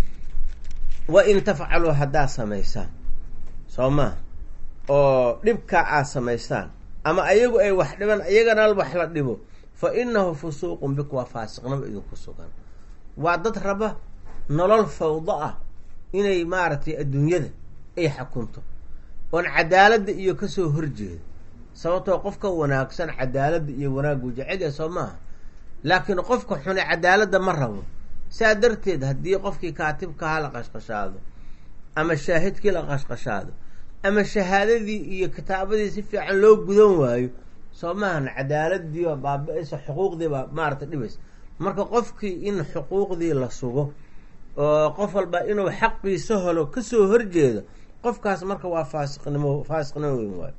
wa in tafcaluu haddaad samaysaan soo maha oo dhibkaa aad samaysaan ama ayagu ay wax dhiban iyagana wax la dhibo fa inahu fusuuqun bik waa faasiqnimo idinku sugan waa dad raba nolol fawdo ah inay maaragtay adduunyada ay xakunto oon cadaaladda iyo kasoo horjeedo sababtoo qofka wanaagsan cadaaladda iyo wanaaggu jecelya soo maaha laakiin qofka xune cadaaladda ma rabo saa darteed haddii qofkii kaatibkaha la qashqashaado ama shaahidkii la qashqashaado ama shahaadadii iyo kitaabadii si fiican loo gudan waayo soo maahan cadaaladii baa baaba-aysa xuquuqdii baa maarata dhibaysa marka qofkii in xuquuqdii la sugo oo qof walba inuu xaqiisa helo kasoo horjeedo qofkaas marka waa faasiqnimo faasiqnimo weyn waayo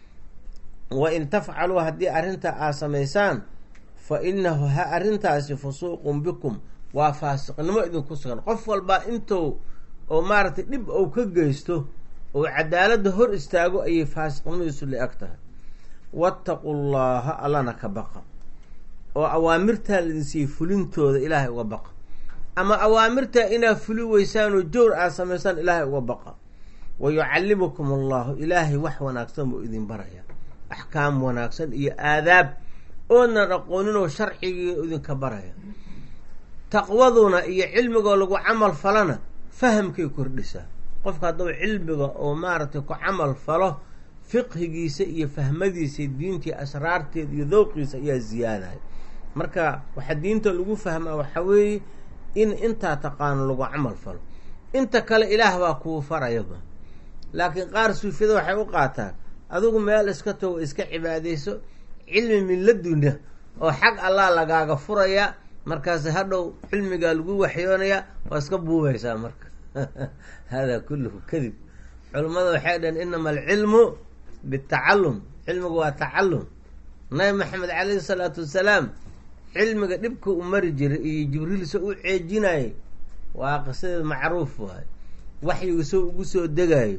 wa in tafcaluu haddii arrintaa aad samaysaan fa inahu ha arrintaasi fusuuqun bikum waa faasiqnimo idinku sugan qof walba intuu oo maaragtay dhib ou ka geysto oo cadaaladda hor istaago ayay faasiqnimadiisu la-eg tahay wattaqu llaha allana ka baqa oo awaamirtaa laidinsiiyey fulintooda ilaahay uga baqa ama awaamirtaa inaad fuli weysaan oo jowr aad samaysaan ilaahay uga baqa wa yucallimukum allahu ilaahay wax wanaagsan buu idin baraya axkaam wanaagsan iyo aadaab oodnan aqooninoo sharcigii idinka baraya taqwaduna iyo cilmigoo lagu camal falana fahamkay kordhisaa qofka hadduu cilmiga oo maaragtay ku camal falo fiqhigiisa iyo fahmadiisa diintii asraarteeda iyo dowqiisa ayaa ziyaadaya marka waxaa diinta lagu fahmaa waxaa weeye in intaa taqaano lagu camal falo inta kale ilaah baa kuu farayaba laakiin qaar suufiyada waxay u qaataan adigu meel iska tago iska cibaadayso cilmi milladuna oo xag allah lagaaga furaya markaas hadhow cilmigaa lagu waxyoonaya waa iska buubaysaa marka hada kulluhu kadib culimmada waxay dhaheen inama alcilmu bitacalum cilmigu waa tacalum nabi maxamed calayhi salaatu wasalaam cilmiga dhibka u mari jiray iyo jibriil soo u ceejinayay waa qisadeed macruuf waayo waxyigu soo ugu soo degayo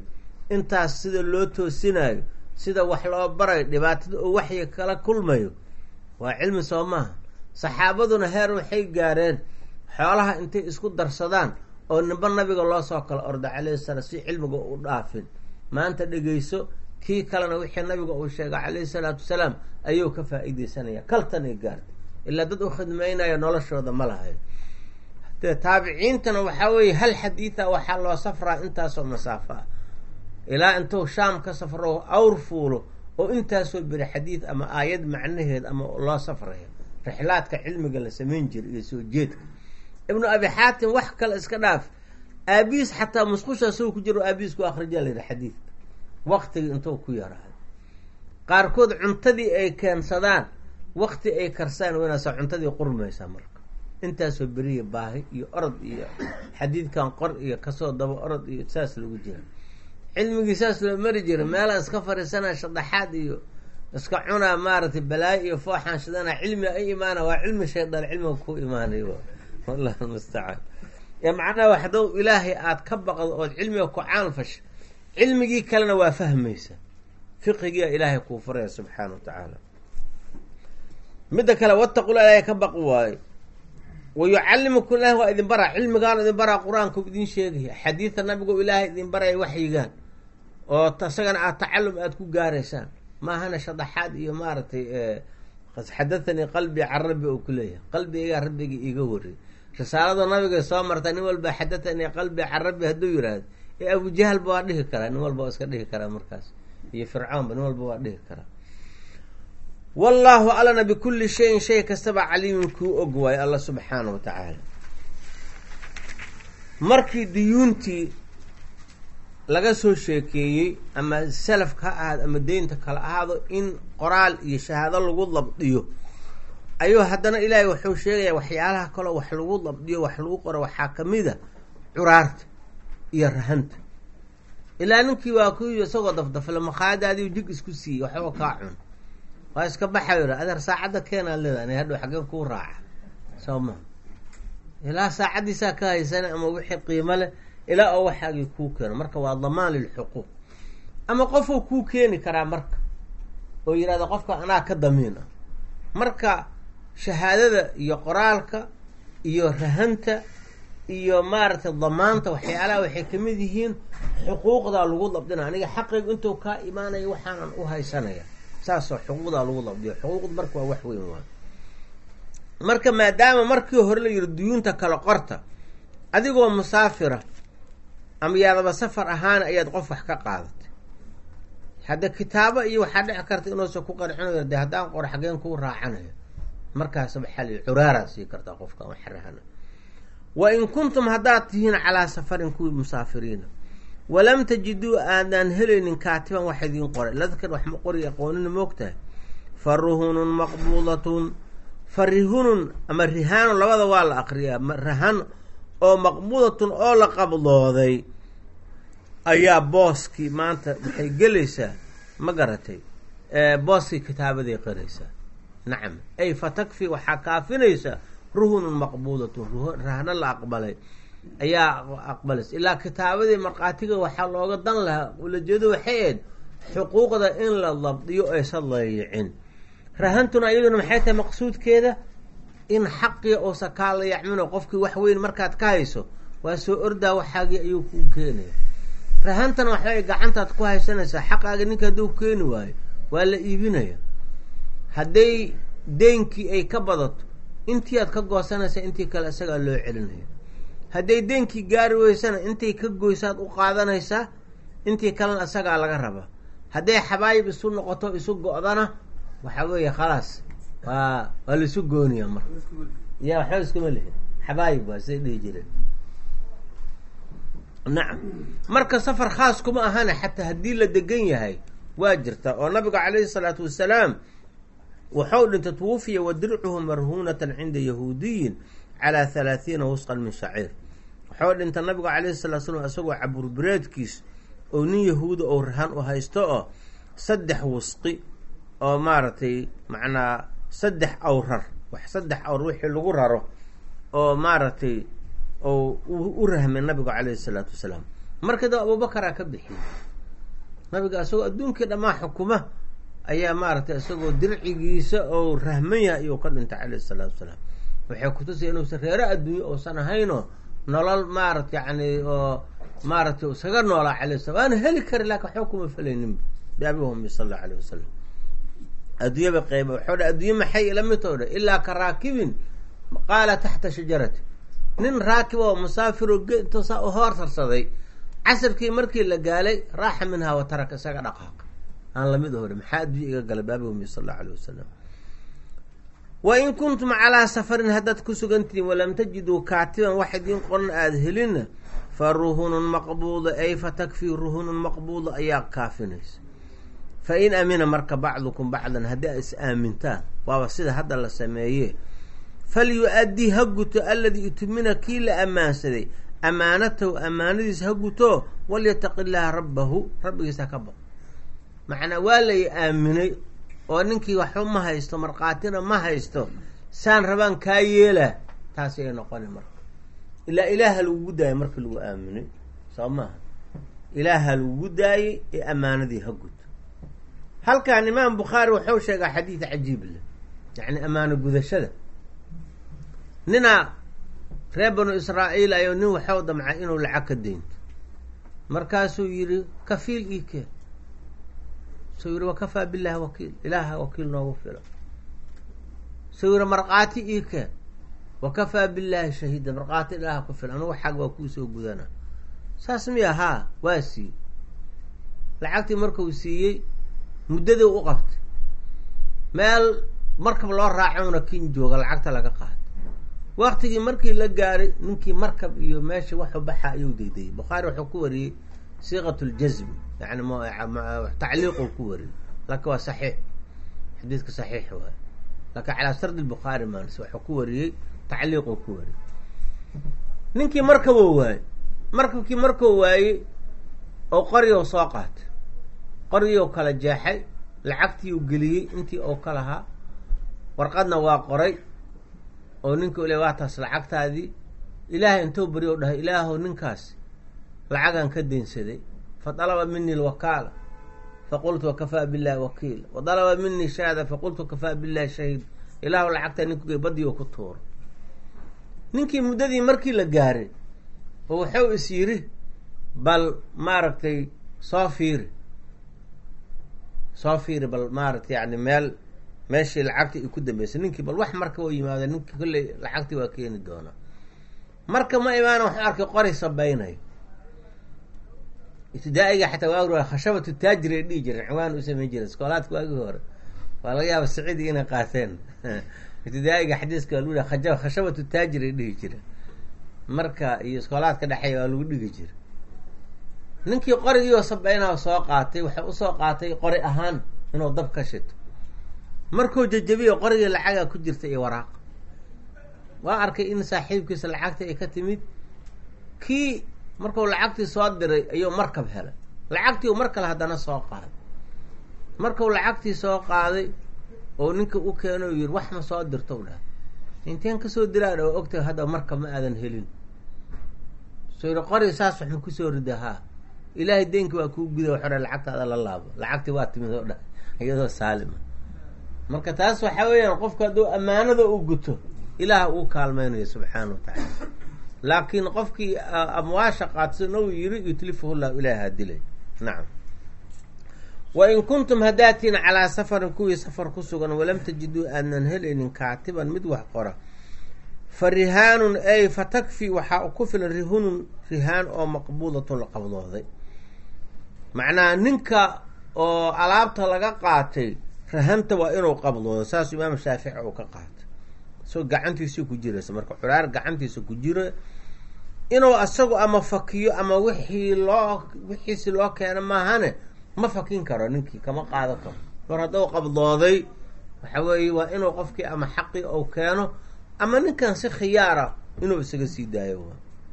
intaas sida loo toosinayo sida wax loo barayo dhibaatada oo waxyi kala kulmayo waa cilmi soo maaha saxaabaduna heer waxay gaareen xoolaha intay isku darsadaan oo nimba nabiga loo soo kala orda calayhi salaam si cilmiga u dhaafin maanta dhegeyso kii kalena wixii nabiga uu sheegay calayhi salaatu wasalaam ayuu ka faa-iideysanaya kaltanay gaartay ilaa dad u khidmeynaya noloshooda ma lahayn dee taabiciintana waxaa weeye hal xadiida waxaa loo safraa intaasoo masaafo ah ilaa intuu shaam ka safro awr fuulo oo intaasoo beri xadiid ama aayad macnaheed ama loo safrayo rixlaadka cilmiga la samayn jiray iyo soo jeedka ibnu abi xaatim wax kale iska dhaaf aabiis xataa musqusha asagoo ku jiro aabiis ku akrijaa la yidhi xadiidka waktigii intuu ku yaraayo qaarkood cuntadii ay keensadaan wakti ay karsaan weynaasa cuntadii qurmaysaa marka intaasoo beriya baahi iyo orod iyo xadiidkan qor iyo kasoo daba orod iyo saas lagu jira cilmigii saas loo mari jira meelaa iska fariisanaa shadaxaad iyo iska cunaa maaragtay balaayo iyo fooxaan shidana cilmi ay imaana waa cilmi shaydaan cilmiga ku imaanay wallah almustacaan ee macnaha waxdow ilaahay aada ka baqdo ood cilmiga ku caalfasha cilmigii kalena waa fahmaysa fiqigiia ilaahay kuu furaya subxaana wa tacaala midda kale wataqula ilaahay ka baqi waayo wa yucallimukum ilahi waa idin baraa cilmigaan idin baraa qur-aanka idin sheegaya xadiida nabigu ilaahay idin baraya waxyigaan oo isagana aad tacalum aada ku gaaraysaan maahana shadaxaad iyo maaragtay xadathanii qalbi can rabbi oo ku leeyahay qalbigaygaa rabbigii iiga wariyay risaalada nabiga soo marta nin walba xadathanii qalbi can rabbi hadduu yihahdo ee abujahalba waa dhihi karaa nin walba waa iska dhihi karaa markaas iyo fircoonba nin walba waa dhihi karaa wallaahu alana bikulli shayin shay kastaba caliimin kuu og waayo alla subxaana wa tacaala markii diyuuntii laga soo sheekeeyey ama salafka ha ahaado ama deynta kala ahaado in qoraal iyo shahaado lagu dabdiyo ayuu haddana ilaahay wuxuu sheegayaa waxyaalaha kaloo wax lagu dabdiyo wax lagu qoro waxaa kamida curaarta iyo rahanta ilaa ninkii waa ku isagoo dafdafle makhaadaadiiu jig isku siiyey waxba kaa cun waa iska baxayo adeer saacadda keenaad leeda ana hadhow xaggeen kuu raaca soo ma ilaa saacaddiisaa ka haysana ama wixii qiimo leh ilaa oo waxaagii kuu keeno marka waa damaan lilxuquuq ama qofuu kuu keeni karaa marka oo yihahda qofka anaa ka damiin ah marka shahaadada iyo qoraalka iyo rahanta iyo maaragtay damaanta waxyaalaha waxay kamid yihiin xuquuqdaa lagu dabdina aniga xaqaygu intuu kaa imaanaya waxaanan u haysanaya saasoo xuquuqdaa lagu dabdiyo xuquuqda marka waa wax weyn waa marka maadaama markii hore la yihi duyuunta kale qorta adigoo musaafira ama yaadaba safar ahaana ayaad qof wax ka qaadatay hadda kitaabo iyo waxaa dhici karta inuusan ku qancinayo de haddaan qor xageen kuu raacanayo markaas waxaa la curaaraa sii kartaa qofka waxrahana wa in kuntum haddaad tihiin calaa safarin kuwii musaafiriina walam tajiduu aadaan helaynin kaatiban wax idiin qoray ladkar wax ma qori aqoonina moogtahay fa ruhunun maqbuudatun fa rihunun ama rihaanun labada waa la aqriyaa rahan oo maqbuudatun oo la qabdooday ayaa booskii maanta waxay gelaysaa ma garatay booskii kitaabaday qaraysaa nacam ay fa takfi waxaa kaafinaysaa ruhunun maqbuudatun rahno la aqbalay ayaa aqbalaysa ilaa kitaabadii markhaatiga waxaa looga dan lahaa ulajeedo waxay ahayd xuquuqda in la dabdiyo aysan layicin rahantuna iyaduna maxay tahay maqsuudkeeda in xaqii uusa kaa la yacmino qofkii wax weyn markaad ka hayso waa soo ordaa waxaagii ayuu kuu keenaya rahantana waxbay gacantaad ku haysanaysaa xaqaaga ninka hadduu keeni waayo waa la iibinaya hadday deynkii ay ka badato intii aad ka goosanaysa intii kale isagaa loo celinaya hadday deynkii gaari weysana intay ka goysaad u qaadanaysaa intii kalena isagaa laga rabaa hadday xabaayib isu noqoto isu go-dana waxaa weeye khalaas waa waa laisu gooniya marka ya waxba iskuma lihin xabaayib waa siday dhihi jireen nacam marka safar khaas kuma ahana xataa haddii la degan yahay waa jirta oo nabiga calayhi salaatu wasalaam wuxuu dhintay twufiya wa dircuhu marhuunatan cinda yahuudiyin calaa halaathiina wusqan min shaciir wuxuu dhintay nabigu calayhi salatu slam isagoo caburbireedkiis oo nin yahuuda oo rahan u haysto oo saddex wusqi oo maaragtay macnaa saddex awrar wax saddex awr wixii lagu raro oo maaragtay oo u rahmay nabigu calayhi salaatu wasalaam markii daba abubakaraa ka bixiyey nabiga isagoo adduunkii dhammaa xukuma ayaa maaragtay isagoo dircigiisa oo rahman yahay ayuu ka dhintay calayhi salaatu wasalaam waxay kutusaya inuusan reero adduunye uusan ahaynoo nolol maarata yani oo maaragtay iskaga noolaa calayh salam waana heli kari laakin waxba kuma felayninba biabi ummi sal allau alayh wasalam adduunyaba qeyba waxau dha adduunye maxay ila midoo dha ilaa ka raakibin qaala taxta shajarati nin raakib oo musaafiro geintuusaa u hoortarsaday casirkii markii la gaalay raaxa minhaa wa taraka isaga dhaqaaq aan lamid hore maxaa adduunya iga galay baabi ummi sal allau alayh wasalam wa in kuntum calaa safarin haddaad ku sugantihiin walam tajiduu kaatiban wax idiin qoran aada helinna fa ruhunun maqbuuda ay fa takfii ruhunun maqbuuda ayaa kaafinaysa fa in amina marka bacdukum bacdan haddii a is aamintaan waaba sida hadda la sameeye falyu-addii ha guto alladii itumina kii la ammaansaday ammaanatahu ammaanadiisa ha guto walyataqi illaaha rabbahu rabbigiisa ha ka baqo macnaa waa lay aaminay oo ninkii waxba ma haysto markhaatina ma haysto saan rabaan kaa yeelaa taasi ay noqoni marka ilaa ilaaha lagugu daayay markii lagu aaminay soo maaha ilaaha lagugu daayey ee ammaanadii ha guto halkan imaam bukhaari wuxuu sheegaa xadiid cajiib leh yacni ammaano gudashada ninaa reer banu israa'iil ayo nin waxau damcay inuu lacag ka deynto markaasuu yidhi kafiil ii keen suu yidhi wakafaa billahi wakiil ilaaha wakiil noogu fila suu yidhi markhaati ii keen wakafaa billaahi shahiida markhaati ilaaha ku fila anugu xag waa kuu soo gudana saas miya haa waa siiyey lacagtii markuu siiyey muddadii u qabtay meel markab loo raacona kin jooga lacagta laga qaado waktigii markii la gaaray ninkii markab iyo meesha waxu baxa ayuu daydayay bukhaari wuxuu ku wariyey siiqat ljazmi yani tacliiquu ku wariyey laakin waa saxiix xadiidka saxiix waay laakin calaa sardi bukhaari maans waxuu ku wariyey tacliiquu ku wariyey ninkii markabuu waayey markabkii markuu waayey oo qoryow soo qaatay qoryow kala jeexay lacagtiiu geliyey intii ou ka lahaa warqadna waa qoray oo ninka ule waa taas lacagtaadii ilaahay intuu bari o dhahay ilaahow ninkaas lacagan ka deynsaday fa dalaba mini lwakaala faqultu wakafaa billahi wakiila wa dalaba minii shahaada faqultu kafaa billahi shahiid ilaahu lacagtaa ninkugey badii oo ku tuuro ninkii muddadii markii la gaaray oo wuxuu is yidhi bal maaragtay soo fiiri soo fiiri bal maaragtay yani meel meeshii lacagtii ay ku dambeysay ninkii bal wax marka oo yimaada ninkii kolley lacagtii waa keeni doonaa marka ma imaana waxu arkay qori sabaynayo ibtidaa'iga xataa waa khashabatu taajir ay dhihi jireen ciwaan u samayn jireen iskoolaadka waagii hore waa laga yaaba siciidi inay qaateen ibtidaa'iga xadiiska waa lagu yihi khashabatu taajir ay dhihi jireen marka iyo iskoolaadka dhexeeya waa lagu dhigi jira ninkii qorigiioo sabaynaa soo qaatay waxay usoo qaatay qori ahaan inuu dab ka shito markuu jajabiyo qorigii lacagaa ku jirta iyo waraaq waa arkay in saaxiibkiisa lacagtii ay ka timid kii markuu lacagtii soo diray ayuu markab helay lacagtii u mar kale haddana soo qaaday markuu lacagtii soo qaaday oo ninka u keeno yiri wax ma soo dirto dhaha inteen kasoo diraadha waa ogtahay hadda markab ma aadan helin soo yiri qori saas waxma kusoo rida haa ilaahay deenki waa kuu guda waxore lacagtaada la laabo lacagtii waa timid oo dhahay iyadoo saalima marka taas waxaa weeyaan qofku hadduu ammaanada u guto ilaah uu kaalmeynayo subxaana wa tacaala laakiin qofkii amwaasha qaadsan ou yiri yutlifuhu llahu ilaaha dilay nacam wa in kuntum haddaatiin calaa safarin kuwii safar ku sugan walam tajiduu aadnan helaynin kaatiban mid wax qora fa rihaanun ay fa takfi waxaa ku filan rihunun rihaan oo maqbuudatun la qabdooday macnaha ninka oo alaabta laga qaatay rahanta waa inuu qabdoodo saas imaam shaafici uu ka qaatay soo gacantiisii ku jiraysa marka curaar gacantiisa ku jiro inuu asagu ama fakiyo ama wixii loo wixiisi loo keeno maahane ma fakin karo ninkii kama qaado karo mar hadduu qabdooday waxa weeye waa inuu qofkii ama xaqii ou keeno ama ninkan si khiyaara inuu isaga sii daayo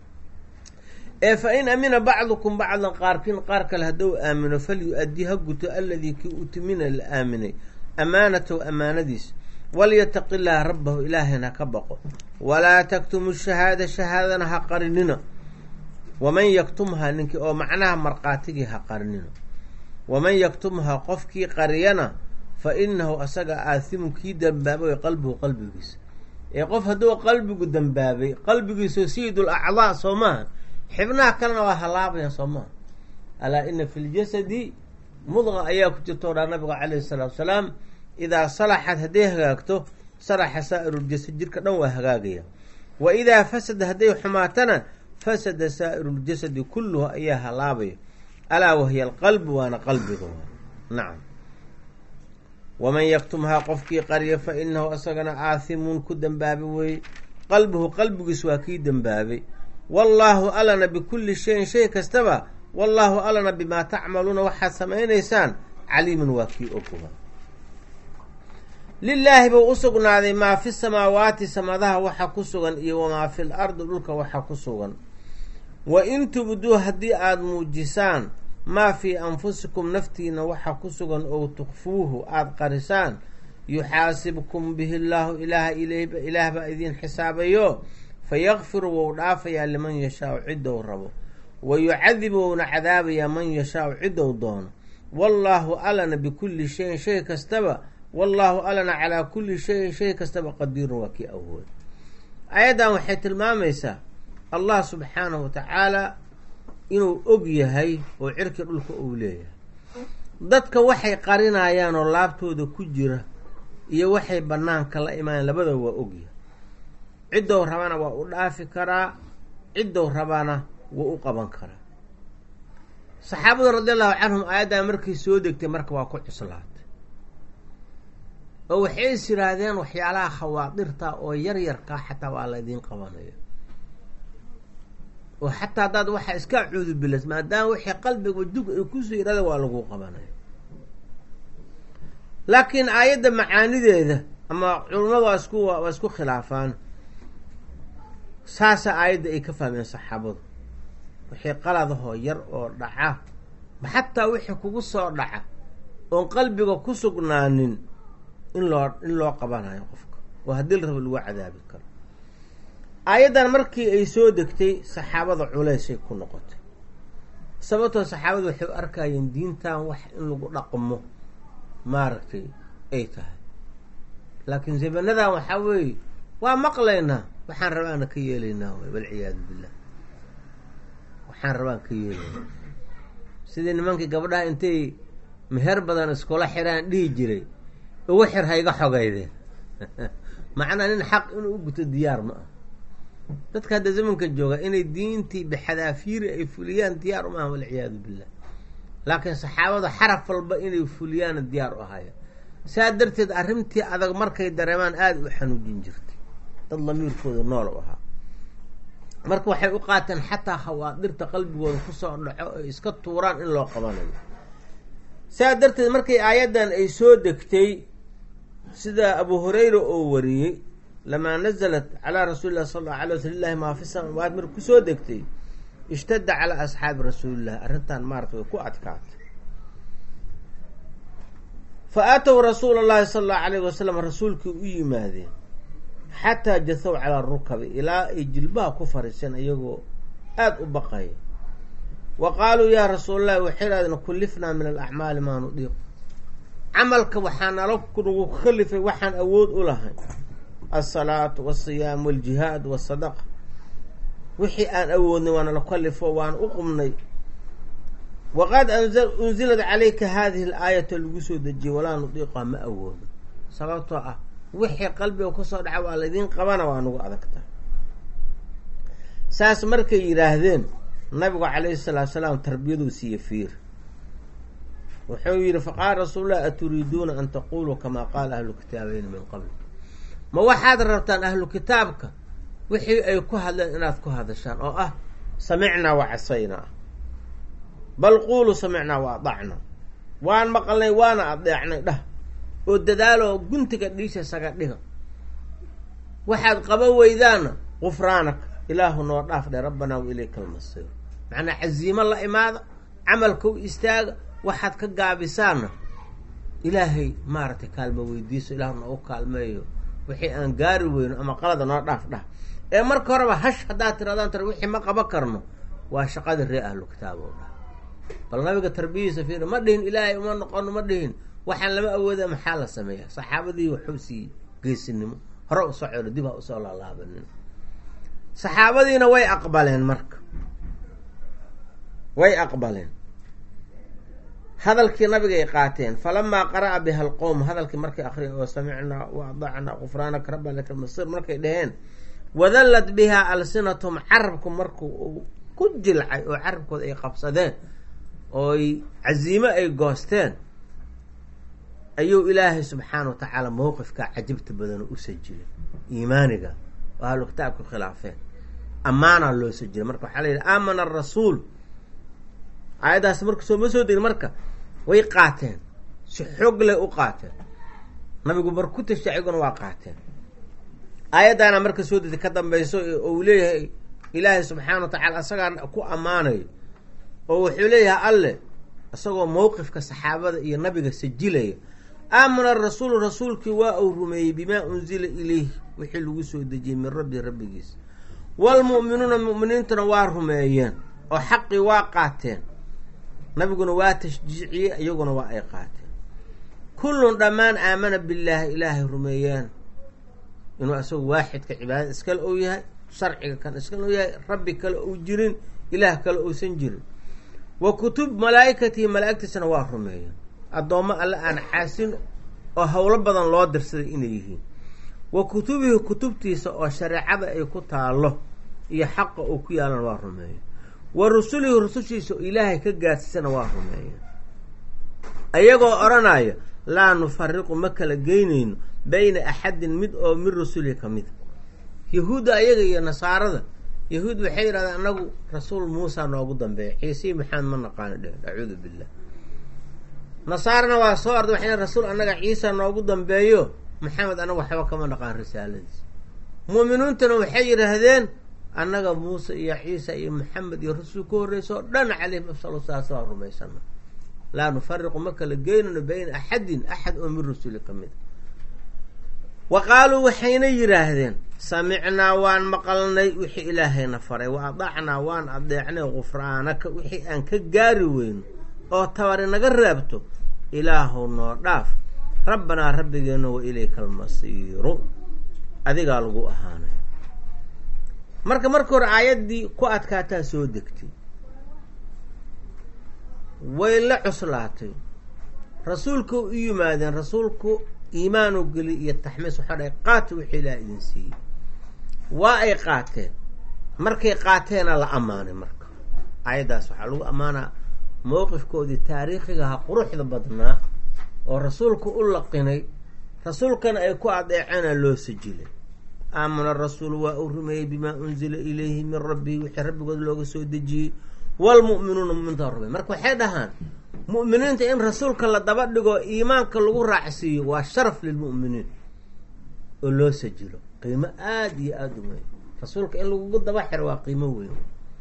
ee fa in amina bacdukum bacdan qaarkiin qaar kale hadduu aamino falyu-addi ha guto alladii kii utimina la aaminay amaanatahu amaanadiis walyataqi llaaha rabbahu ilaahayna ka baqo walaa taktumu shahaada shahaadana ha qarinina waman yaktumhaa ninkii oo macnaha markhaatigii ha qarinina waman yaktumhaa qofkii qariyana fa inahu asaga aathimun kii dembaabay qalbuhu qalbigiisa ee qof hadduu qalbigu dembaabay qalbigiiso sayidul acdaa soo maaha xibnaha kalena waa halaabayan soo maaha alaa ina fi ljasadi mudqa ayaa ku jirta o dhaa nabiga calayhi salaatu salaam idaa salaxad hadday hagaagto salaxa saa'iruljasad jirka dhan waa hagaagaya wa idaa fasada hadday xumaatana fasada saa'iruljasadi kulluhu ayaa halaabaya alaa wahiya alqalbu waana qalbiga nacam waman yaktumhaa qofkii qarya fa inahu asagana aathimuun ku dembaabay weeye qalbuhu qalbigiis waa kii dembaabay wallaahu alana bikulli shayin shay kastaba wallaahu alana bimaa tacmaluuna waxaad samaynaysaan caliiman waa kii ogoba lilaahi buu u sugnaaday maa fi samaawaati samadaha waxa ku sugan iyo wamaa fil ardi dhulka waxa ku sugan wa in tubduu haddii aada muujisaan maa fii anfusikum naftiina waxa ku sugan oo tukfuuhu aada qarisaan yuxaasibkum bihi llaahu ilaaha ilaah baa idiin xisaabayo fayakfiru wou dhaafayaa liman yashaau ciddou rabo wa yucadibu wouna cadaabayaa man yashaau ciddou doono wallaahu alana bikulli shayin shay kastaba wallaahu alana calaa kulli shayin shay kastaba qadiirun waa kii awood aayaddan waxay tilmaamaysaa allah subxaanahu wa tacaala inuu og yahay oo cirki dhulka uu leeyahay dadka waxay qarinayaan oo laabtooda ku jira iyo waxay bannaanka la imaaneen labadaba waa ogyahay ciddou rabana waa u dhaafi karaa ciddou rabana wuu u qaban karaa saxaabadu radi allahu canhum aayaddan markay soo degtay marka waa ku cuslaatay oo waxay is yidhaahdeen waxyaalaha khawaadirta oo yar yarkaa xataa waa la idiin qabanaya oo xataa haddaad waxaa iska cuudubilas maadaama wixii qalbiga wajug ay kusoo yidhahda waa lagu qabanaya laakiin aayadda macaanideeda ama culummadu waa isku waa isku khilaafaan saasa aayadda ay ka fahmeen saxaabadu wixii qaladahoo yar oo dhaca xataa wixii kugu soo dhaca oon qalbiga ku sugnaanin in loo in loo qabanayo qofka oo haddii la rabo lagu cadaabi karo aayaddan markii ay soo degtay saxaabada culeysay ku noqotay sababtoo saxaabadu waxay u arkayeen diintan wax in lagu dhaqmo maaragtay ay tahay laakiin zabanadan waxaa weeye waa maqlaynaa waxaan rabaana ka yeelaynaa wy walciyaadu billah waxaan rabaan ka yeelaynaa sidii nimankii gabdhaha intay meher badan iskula xiraan dhihi jiray ugu xir ha iga xogeydeen macnaa nin xaq inuu u guto diyaar ma ah dadka hadda zamanka jooga inay diintii bixadaafiiri ay fuliyaan diyaar uma aha walciyaadu billah laakiin saxaabada xaraf walba inay fuliyaana diyaar u ahaya saa darteed arrintii adag markay dareemaan aada u xanuujin jirtay dad lamiirkooda nool u ahaa marka waxay u qaateen xataa khawaadirta qalbigooda kusoo dhaco ay iska tuuraan in loo qabanayo saa darteed markay aayaddan ay soo degtay sida abu hurayra oo wariyey lamaa nazalat calaa rasuuli llahi sal alla alay wasl lilahi maa fi samaawaat marka kusoo degtay ishtadda calaa asxaabi rasuulillahi arrintan maarata way ku adkaatay fa aatow rasuula allahi sala allahu alayhi wasalam rasuulkii u yimaadeen xataa jasow calaa rukabi ilaa ay jilbaha ku fariiseen iyagoo aada u baqaya wa qaaluu yaa rasuulallahi waxay idhahdeen kullifnaa min alacmaali maa nudiiq camalka waxaa nala nagu kalifay waxaan awood u lahayn alsalaatu walsiyaam waljihaad wasadaqa wixii aan awoodnay waana la kalifo waan u qumnay waqad unzilad calayka haadihi alaayata lagu soo dejiyey walaa nudiiqaa ma awoodo sababtoo ah wixii qalbiga kusoo dhaca waa laydiin qabana waa nagu adagtaa saas markay yidhaahdeen nabigu calayhi salaatu salaam tarbiyaduu siiye fiir wuxuu yidhi faqaala rasuulullahi aturiiduuna an taquluu kamaa qaala ahlu kitaabeyn min qabl ma waxaad rabtaan ahlu kitaabka wixii ay ku hadleen inaad ku hadashaan oo ah samicnaa wa casaynaa bal quuluu samicnaa wa adacnaa waan maqalnay waana adeecnay dhah oo dadaaloo guntiga dhiisha saga dhiga waxaad qaba weydaana qufraanaka ilaahu noo dhaaf dhe rabbanaa wa ilayka almasiir macnaa casiimo la imaada camalka u istaaga waxaad ka gaabisaana ilaahay maaragtay kaalmo weydiiso ilaahu noogu kaalmeeyo wixii aan gaari weyno ama qalada noo dhaaf dhah ee marka horeba hash haddaad tiradaan tara wixii ma qaban karno waa shaqadii ree ahlu kitaab oo dhah bal nabiga tarbiyadiisa fiir ma dhihin ilaahay uma noqono ma dhihin waxaan lama awooda maxaa la sameeya saxaabadii waxuu siiyey geesinimo hore usoo celo dib ha usoo laalaabanin saxaabadiina way aqbaleen marka way aqbaleen hadalkii nabigay qaateen falamaa qara'a biha alqowm hadalkii markay akriya oo samicnaa wa adacnaa qufraanaka rabba laka masir markay dhaheen wadallat bihaa alsinatum carabku marku uu ku jilcay oo carabkooda ay qabsadeen ooy casiimo ay goosteen ayuu ilaahay subxaana wa tacaala mowqifkaa cajibta badanoo u sajilay iimaaniga oo ahlu kitaabku khilaafeen ammaanaa loo sajilay marka waxaa la yidhi aamana arasuul aayaddaas marka soo ma soo degin marka way qaateen si xoog leh u qaateen nabigu mar ku tashay ayaguna waa qaateen aayaddaana marka soo degtay ka dambayso ou leeyahay ilaahay subxaana wa tacaala isagaa ku ammaanayo oo wuxuu leeyahay alle isagoo mowqifka saxaabada iyo nabiga sajilaya aamana rasuulu rasuulkii waa uu rumeeyey bimaa unzila ilayh wixii lagu soo dejiyey min rabbi rabbigiis waalmu'minuuna mu'miniintuna waa rumeeyeen oo xaqii waa qaateen nabiguna waa tashjiiciyey iyaguna waa ay qaateen kullun dhammaan aamana billaahi ilaahay rumeeyeen inuu isagu waaxidka cibaadada iskale ou yahay sharciga kan iskale ou yahay rabbi kale ou jirin ilaah kale ousan jirin wa kutub malaa'ikatihi malaa'igtiisana waa rumeeyeen addoommo alle aan xaasin oo howlo badan loo dirsaday inay yihiin wa kutubihi kutubtiisa oo shareecada ay ku taallo iyo xaqa uu ku yaalana waa rumeeya wa rusulihi rusushiisa oo ilaahay ka gaadsiisana waa rumeeya ayagoo odhanaya laa nufariqu ma kala geynayno bayna axadin mid oo min rusulihi ka mida yahuudda ayaga iyo nasaarada yahuud waxay yidhahdeen anagu rasuul muusa noogu dambeeya ciisii maxamed ma naqaano dheh acuudu billah nasaarana waa soo arday waxay rasuul annaga ciisa noogu dambeeyo maxamed anaga waxba kama naqaan risaaladiis mu'miniintuna waxay yidhaahdeen annaga muuse iyo ciisa iyo maxamed iyo rasul ka horreysa oo dhan caleyhim afsal saas waa rumaysana laa nufariqu ma kala geynano bayna axadin axad oo min rasuli ka mid wa qaaluu waxayna yidhaahdeen samicnaa waan maqalnay wixii ilaahayna faray wa adacnaa waan adeecnay gufraanaka wixii aan ka gaari weyno oo tabari naga reebto ilaahow noo dhaaf rabbanaa rabbigeenno wa ilayka almasiiru adigaa lagu ahaanay marka marka hore aayaddii ku adkaataa soo degtay way la cuslaatay rasuulka u yimaadeen rasuulku iimaanu geli iyo taxmiis waxaa dhahay qaata wixii ilaah idin siiyey waa ay qaateen markay qaateena la ammaanay marka aayaddaas waxaa lagu ammaanaa mowqifkoodii taariikhigaha quruxda badnaa oo rasuulku u laqinay rasuulkana ay ku adeeceena loo sajilay aamana rasuulu waa uu rumeeyey bimaa unzila ilayhi min rabbihi wixii rabbigood looga soo dejiyey waalmu'minuuna mu'miniinta rumey marka waxay dhahaan mu'miniinta in rasuulka la daba dhigo iimaanka lagu raacsiiyo waa sharaf lilmu'miniin oo loo sajilo qiimo aada iyo aada u weyn rasuulka in lagugu daba xiro waa qiimo weyn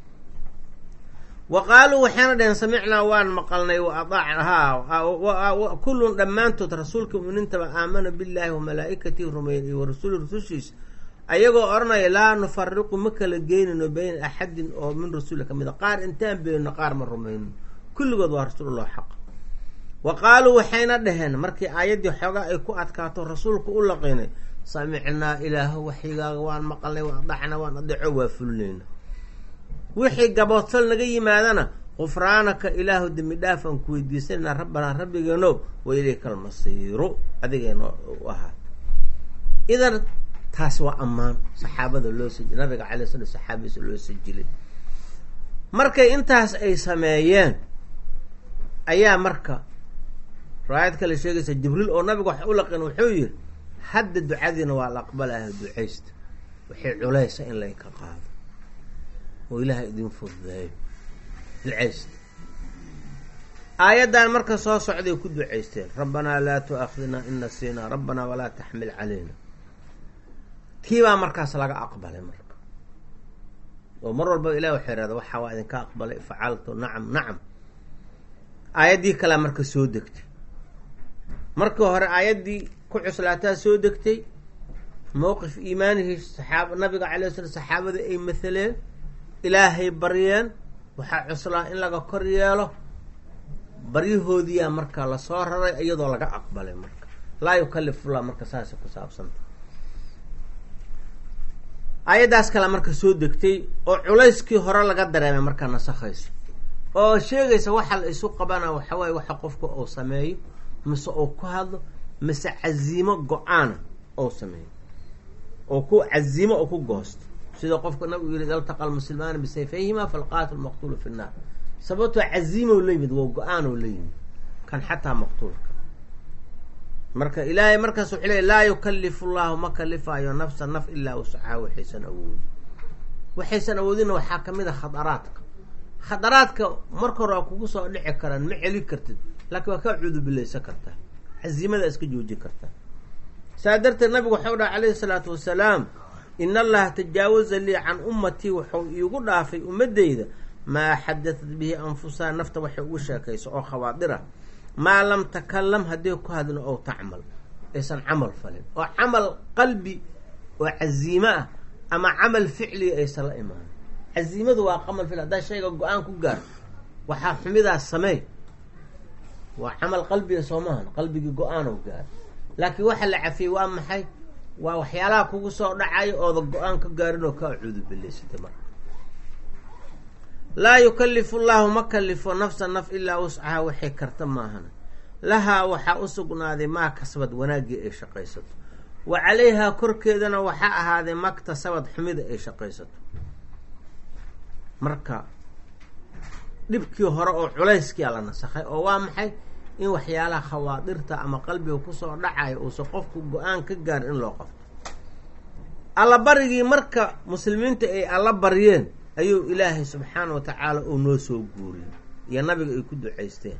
wa qaaluu waxayna dhaheen samicnaa waan maqalnay wa adacna haa kullun dhammaantood rasuulka mu'miniintaba aamana billaahi wa malaa'ikatihi rumeeyeen iyo wa rasuli rusushiisa ayagoo odhanaya laa nufariqu ma kala geynayno bayna axadin oo min rasuli ka mid a qaar intaan beenno qaar ma rumayno kulligood waa rasuulullah xaq wa qaaluu waxayna dhaheen markii aayaddii xoogaa ay ku adkaato rasuulku u laqinay samicnaa ilaaho waxyigaaga waan maqalnay wa adacna waan adeeco waa fulinayna wixii gaboodfal naga yimaadana qufraanaka ilaahu dembi dhaaf aan ku weydiisanayna rabbanaa rabbigeeno wa ilayka almasiiru adigeeno u ahaato idan taas waa ammaan saxaabada loo sajilay nabiga calay sala saxaabadiisa loo sajilay markay intaas ay sameeyeen ayaa marka riwaayad kale sheegaysa jibriil oo nabiga wax u laqin wuxuu yihi hadda ducadiina waa la aqbalaha ducaysta waxay culaysa in laynka qaado oo ilaaha idin fududeeyo ducaysta aayaddan marka soo socday ku ducaysteen rabbanaa laa tu-aakhidnaa in nasiinaa rabbanaa walaa taxmil calayna tiibaa markaas laga aqbalay marka oo mar walba ilah waxay rahda waxaa waa idinka aqbalay facaltu nacam nacam aayaddii kalea marka soo degtay markii hore aayaddii ku cuslaataa soo degtay mowqif iimaanihii saxaab nabiga calay slam saxaabada ay mahaleen ilaahay baryeen waxaa cuslaa in laga kor yeelo baryahoodiyaa marka lasoo raray iyadoo laga aqbalay marka laa yukalifullah marka saasay ku saabsanta aayaddaas kale marka soo degtay oo culayskii hore laga dareemay markaa nasakhayso oo sheegaysa waxa la isu qabana waxawaaye waxa qofka uu sameeyo mise uu ku hadlo mise casiimo go-aana ou sameeyo oo ku casiimo oo ku goosto sida qofka nabigu yiri iltaqa almuslimaani bisayfayhima falqaatilu maqtuulu fi nnaar sababtoo casiimow la yimid waa go-aanoo la yimid kan xataa maqtuulka marka ilaahay markaas wuxuu leey laa yukalifu llahu ma kalifaayo nafsa naf ilaa wuscaha waxaysan awoodin waxaysan awoodinna waxaa kamid a khadaraadka khadaraadka marka hore waa kugu soo dhici karaan ma celi kartid laakiin waa kaa cudubilaysan kartaa casiimada iska joojin kartaa saa darteed nabigu waxau dhaha calayhi salaatu wasalaam in allaha tajaawaza lii can ummatii wuxuu iigu dhaafay ummadeyda maa xadatat bihi anfusaha nafta waxay ugu sheekayso oo khawaadira maa lam takalam haddii ku hadlin oo tacmal aysan camal falin oo camal qalbi oo casiimo ah ama camal ficliga aysan la imaanin casiimadu waa qamal ficli haddaa shayga go-aan ku gaar waxaa xumidaas sameey waa camal qalbiga soo maahan qalbigii go-aanow gaar laakiin waxa la cafiyey waa maxay waa waxyaalaha kugu soo dhacayo ooda go-aan ka gaarin oo kaa cuudubilaysatay marka laa yukalifu llahu ma kalifo nafsa naf ilaa wuscaha waxay karta maahana lahaa waxaa u sugnaaday maa kasbad wanaaggii ay shaqaysato wa calayhaa korkeedana waxaa ahaaday maktasabad xumida ay shaqaysato marka dhibkii hore oo culayskia la nasakhay oo waa maxay in waxyaalaha khawaadirta ama qalbiga kusoo dhacayo uusan qofku go-aan ka gaar in loo qabto allabarigii marka muslimiinta ay alla baryeen ayuu ilaahay subxaana wa tacaala uu noo soo guuriyey iyo nabiga ay ku ducaysteen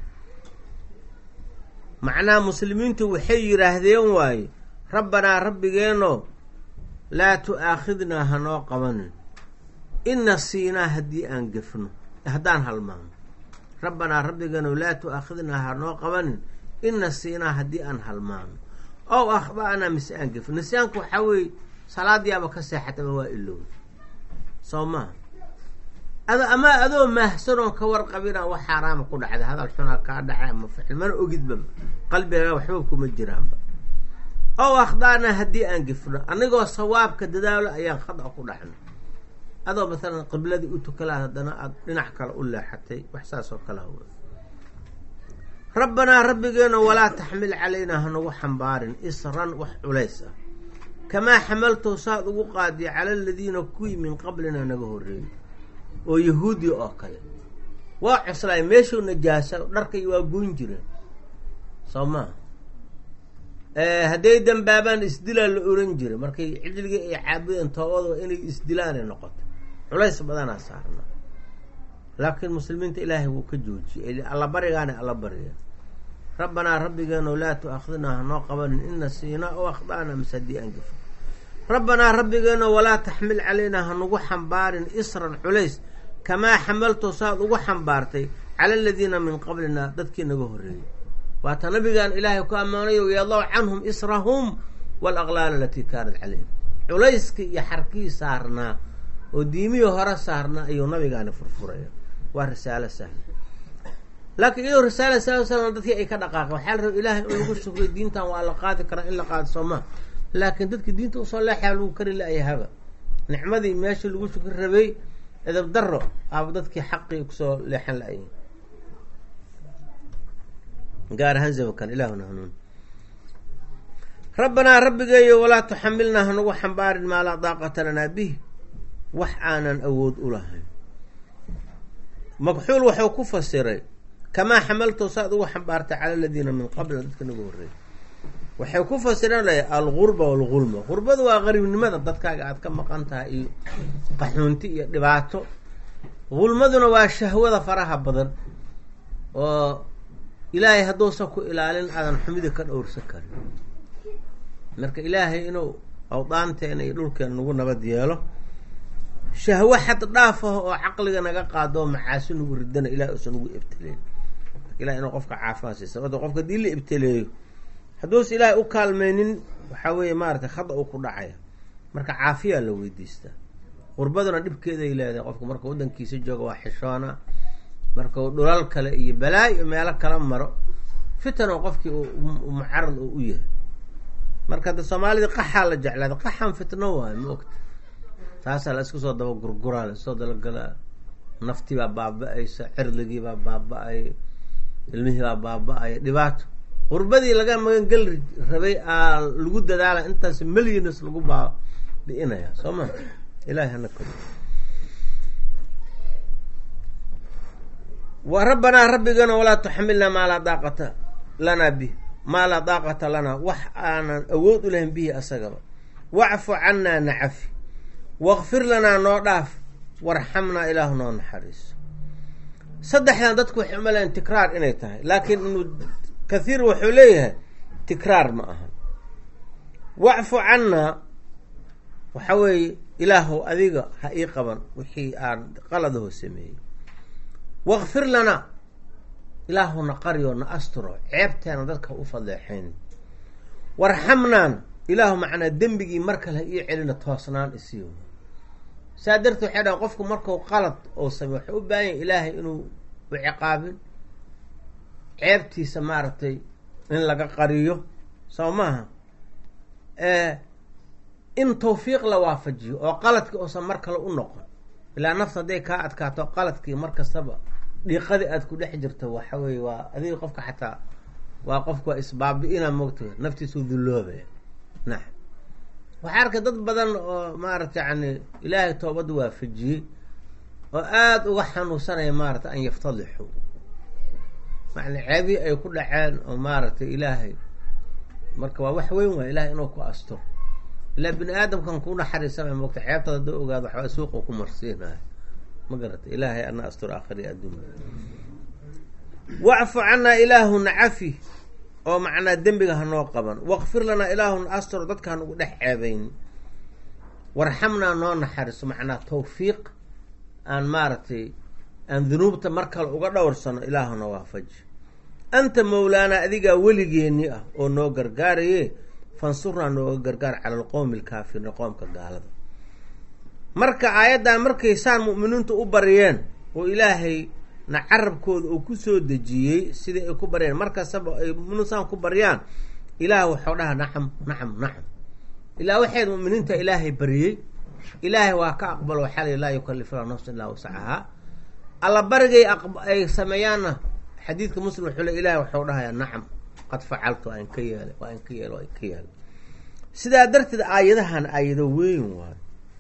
macnaha muslimiintu waxay yidhaahdeen waaye rabbanaa rabbigeeno laa tu-aakhidnaa hanoo qabanin in nasiinaa haddii aan gefno haddaan halmaano rabbanaa rabbigeeno laa tu-aakhidnaa hanoo qabanin in nasiinaa haddii aan halmaano ow akhda'naa mise aan gefno nisyaanku waxaa weeye salaadiyaaba ka seexataba waa ilowda soo maha ad ama adoo maahsanoon ka warqabinaa wax xaaraama ku dhacday hadal xunaa kaa dhacay ama ficil mana ogidba qalbiga waxba kuma jiraanba ow akhda'naa haddii aan gefno anigoo sawaabka dadaalo ayaan khada ku dhacno adoo maalan qibladii u tukalaad haddana aada dhinac kale u leexatay wax saas oo kale hawa rabbanaa rabbigeeno walaa taxmil calaynaa hanagu xambaarin isran wax culays ah kamaa xamaltow saad ugu qaadiya cala aladiina kuwii min qablina naga horreeyey oo yahuudi oo kale waa cuslaay meeshuu najaasa dharkay waa goyn jireen soo maha hadday dambaabaan isdilaa la oran jiray markay cijligii ay caabudeen toobada inay isdilaanay noqoto culays badanaa saarna laakiin muslimiinta ilaahay wuu ka joojiyey alla barigaana alla bariya rabbanaa rabbigeeno laa tu-aakhidnaa hanoo qabanin ina siinaa o akhda'na mise haddii aan gefo rabbanaa rabbigeeno walaa taxmil calaynaa hanugu xambaarin isran culays kamaa xamalto saad ugu xambaartay cala aladiina min qablina dadkii naga horreeyey waata nabigaan ilaahay ku ammaanayo yadaw canhum israhum walaqlaal alatii kaanat calayhim culayskii iyo xarkii saarnaa oo diimihii hore saarnaa ayuu nabigaani furfuraya waa risaalo sahla laakiin iyadoo risaala sal slam dadkii ay ka dhaqaaqeen waxaa la raba ilaahay in lagu shukriyo diintan waa la qaadi karaa in la qaado soomaa laakiin dadkii diinta usoo leexaa lagu kari la-yahaba nicmadii meeshii lagu shukri rabay edab daro aaba dadkii xaqii kusoo leexan la-yahin gaar ahaan zamankan ilaahuna hanuun rabbanaa rabbigeeyo walaa tuxamilnaa hanagu xambaarin maa laa daaqata lanaa bih wax aanan awood u lahayn makxuul waxuu ku fasiray kamaa xamalto saad ugu xambaartay cala aladiina min qablina dadka nagu horreeyay waxay ku fasireen lay algurba walgulma gurbadu waa qariibnimada dadkaaga aada ka maqan tahay iyo qaxuunti iyo dhibaato gulmaduna waa shahwada faraha badan oo ilaahay hadduusan ku ilaalin aadan xumida ka dhowrsan karin marka ilaahay inuu awdaanteena iyo dhulkeena nagu nabad yeelo shahwo xad dhaaf ah oo caqliga naga qaado oo macaasi nagu ridana ilahay uusan nagu ibtileyn marka ilahay inuu qofka caafimaad siisa sababto qofka hadii la ibtileeyo hadduusa ilaahay u kaalmaynin waxaa weeye maaratay khada uu ku dhacaya marka caafiyaa la weydiistaa qurbaduna dhibkeeday leedahay qofka marka waddankiisa jooga waa xishoona marka uu dhulal kale iyo balaayo meelo kala maro fitan oo qofkii mucarad oo u yahay marka hadda soomaalida qaxaa la jeclaada qaxan fitno waayo ma ogta taasaa la isku soo daba gurguraa la isoo dalagalaa naftiibaa baaba-aysa cirdigiibaa baaba-ay ilmihiibaa baaba-ay dhibaato qurbadii laga magangeli rabay aa lagu dadaala intaas milyons lagu baabi-inaya soo ma ilahi hana kori wa rabbanaa rabbigana walaa tuxamilnaa maa laa daaqata lanaa bih maa laa daaqata lanaa wax aanan awood u lahayn bihi asagaba wacfu cannaa nacafi waqfir lanaa noo dhaaf warxamnaa ilaahu noo naxariiso saddexdan dadku waxay umalayan tikraar inay tahay laakiin ibnu kathiir wuxuu leeyahay tikraar ma aha wacfu cannaa waxa weeye ilaahow adiga ha ii qaban wixii aan qaladaho sameeyey waqfir lanaa ilaahu na qaryo na asturo ceebteena dadka u fadeexayn warxamnaan ilaahu macnaa dembigii mar kale ha ii celina toosnaan isiiyo saa darteed waxay dhahan qofku markuu qalad oo samey waxay u baahan yahy ilaahay inuu u ciqaabin ceebtiisa maaragtay in laga qariyo soo maaha in tawfiiq la waafajiyo oo qaladkii uusan mar kale u noqon ilaa nafta hadday kaa adkaato qaladkii mar kastaba dhiiqadii aada ku dhex jirto waxa weeye waa adiga qofka xataa waa qofka waa isbaabi-ina moogta naftiisu dulloobaya naam waxaa arkay dad badan oo maarata yani ilaahay toobadda waafajiyey oo aada uga xanuunsanaya maarata an yaftadixu macna ceebii ay ku dhaceen oo maaragtay ilaahay marka waa wax weyn waay ilahay inuu ku asto ilaa bini aadamkan ku naxariisamay moogta ceebtaada hadoo ogaado waxbaa suuqa ku marsiinaya ma garata ilaahay ana astur aakhiri addunya wacfu canaa ilaahu nacafi oo macnaa dembiga hanoo qaban waqfir lanaa ilaahuna astur dadka hanugu dhex ceebayn warxamnaa noo naxariso macnaa tawfiiq aan maaragtay aan dunuubta mar kale uga dhowrsano ilaahuna waafaji anta mowlaanaa adigaa weligeeni ah oo noo gargaaraye fansurnaa nooga gargaar cala alqowmi alkaafiriin qoomka gaalada marka aayaddan markay saan mu'miniintu u baryeen oo ilaahay na carabkooda uu kusoo dejiyey sidai ay ku baryeen markastaba ay muminiin saan ku baryaan ilaah waxau dhaha nacam nacam nacam ilaa waxayd mu'miniinta ilaahay baryey ilaahay waa ka aqbalo waxaa la laa yukallifu la nafsa illaa wasacahaa alla barigay ay sameeyaanna xadiidka muslim wuxuu le ilahay waxau dhahayaa nacam qad facaltu waa in ka yeelay waa in ka yeelay waa in ka yeelay sidaa darteed aayadahan aayado weyn waayo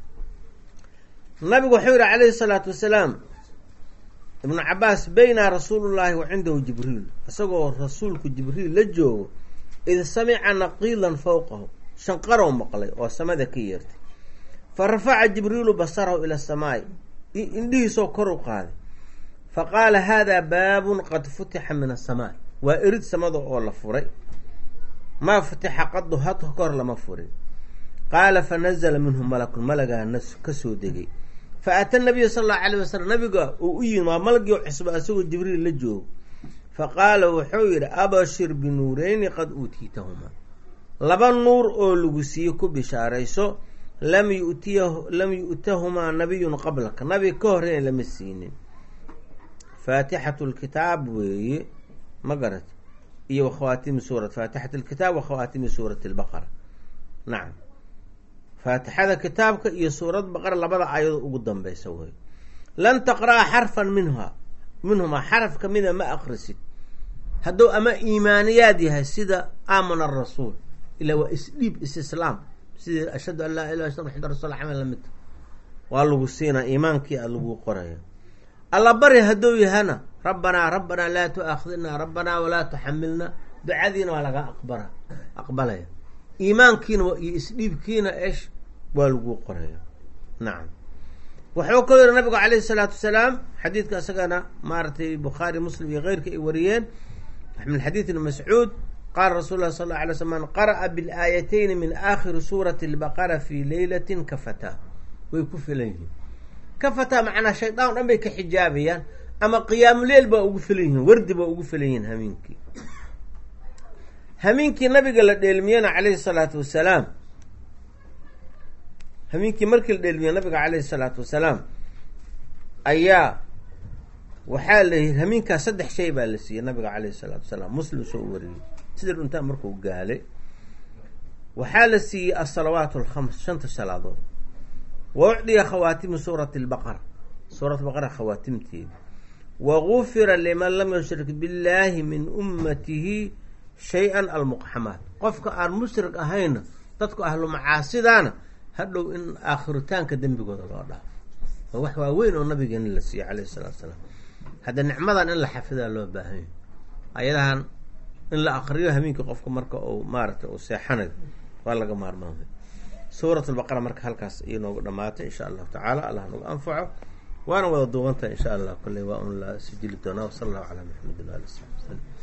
nabigu wuxuu yihi calayhi salaatu wasalaam ibnu cabaas bayna rasuulullaahi wa cindahu jibriil isagoo rasuulku jibriil la joogo id samica naqiilan fowqahu shanqarow maqlay oo samada ka yeertay fa rafaca jibriilu basarahu ila asamaai indhihiisoo kor u qaaday fa qaala haadaa baabun qad futixa min asamaa waa erid samada oo la furay maa futixa qadu had kahor lama furin qaala fa nazala minhu malakun malagaa nas kasoo degay fa ata nabiya sala allahu alayh wasalam nabiga uu u yimi waa malagii cusba isagoo jibriil la joogo fa qaala wuxuu yidhi abashir binuureyni qad uutiitahumaa laba nuur oo lagu siiye ku bishaarayso lam yutiya lam yu'tahumaa nabiyun qablaka nabi ka horreyn lama siinin faatixatu lkitaab weeye ma garat iyo wakhawaatimi suurat faatixat lkitaab wakhawaatimi suurati lbaqara nacam faatixada kitaabka iyo suurad baqara labada aayadoo ugu dambeysa wey lan taqra'a xarfan minha minhumaa xaraf kamida ma akrisid hadduu ama iimaaniyaad yahay sida aamana arasuul ilaa waa isdhiib isislaam sidii ashhadu an laa ilah illa maxamad rasul camal lamidta waa lagu siinaa iimaankii a lagu qoraya alla bari hadduu yahana rabbanaa rabbanaa laa tu'aakhidnaa rabbanaa walaa tuxamilna ducadiina waa laga aqbara aqbalaya iimaankiina iyo isdhiibkiina esh waa lagu qoraya nacam wuxuu kaloo yihi nabigu calayhi salaatu wasalaam xadiidka isagana maaragtay bukhaari muslim iyo keyrka ay wariyeen min xadiid ibni mascuud qaala rasul lah sal alla alay sl man qara'a bilaayatayni min aakhiri suurati lbaqara fii leylatin kafataa way ku filan yihiin kafataa macnaa shaydaan o dhan bay ka xijaabayaan ama qiyaamuleyl baa ugu filan yihiin wardi baa ugu filan yihiin hamiinkii hamiinkii nabiga la dheelmiyena calayhi salaatu wasalaam hamiinkii markii la dheelmiye nabiga calayhi salaatu wasalaam ayaa waxaa la yihi hamiinkaas saddex shay baa la siiyey nabiga caleyhi salaatu wasalaam muslim soo wariyey sida dhuntaan markuu gaalay waxaa la siiyey asalawaat alkhams shanta salaadood wa ucdiya khawaatimu suurati lbaqara suurat baqara khawaatimteeda wa gufira liman lam yushrik billaahi min ummatihi shay-an almuqxamaat qofka aan mushrik ahayna dadku ahlu macaasidaana hadhow in aakhiritaanka dembigooda loo dhaafo waa wax waaweyn oo nabigeena la siiyey caleyhi salatu salaam hadda nicmadan in la xafidaa loo baahanya ayadahan in la akriyo hameenkii qofka marka uu maaragtay uu seexanayo waa laga maarmaamay suurat lbaqara marka halkaas iyo noogu dhamaatay insha allahu tacaala allah nagu anfaco waana wada duubantahay insha allah kolley waa un la sijili doonaa wasala allahu calaa maxamedin waali sabi wslam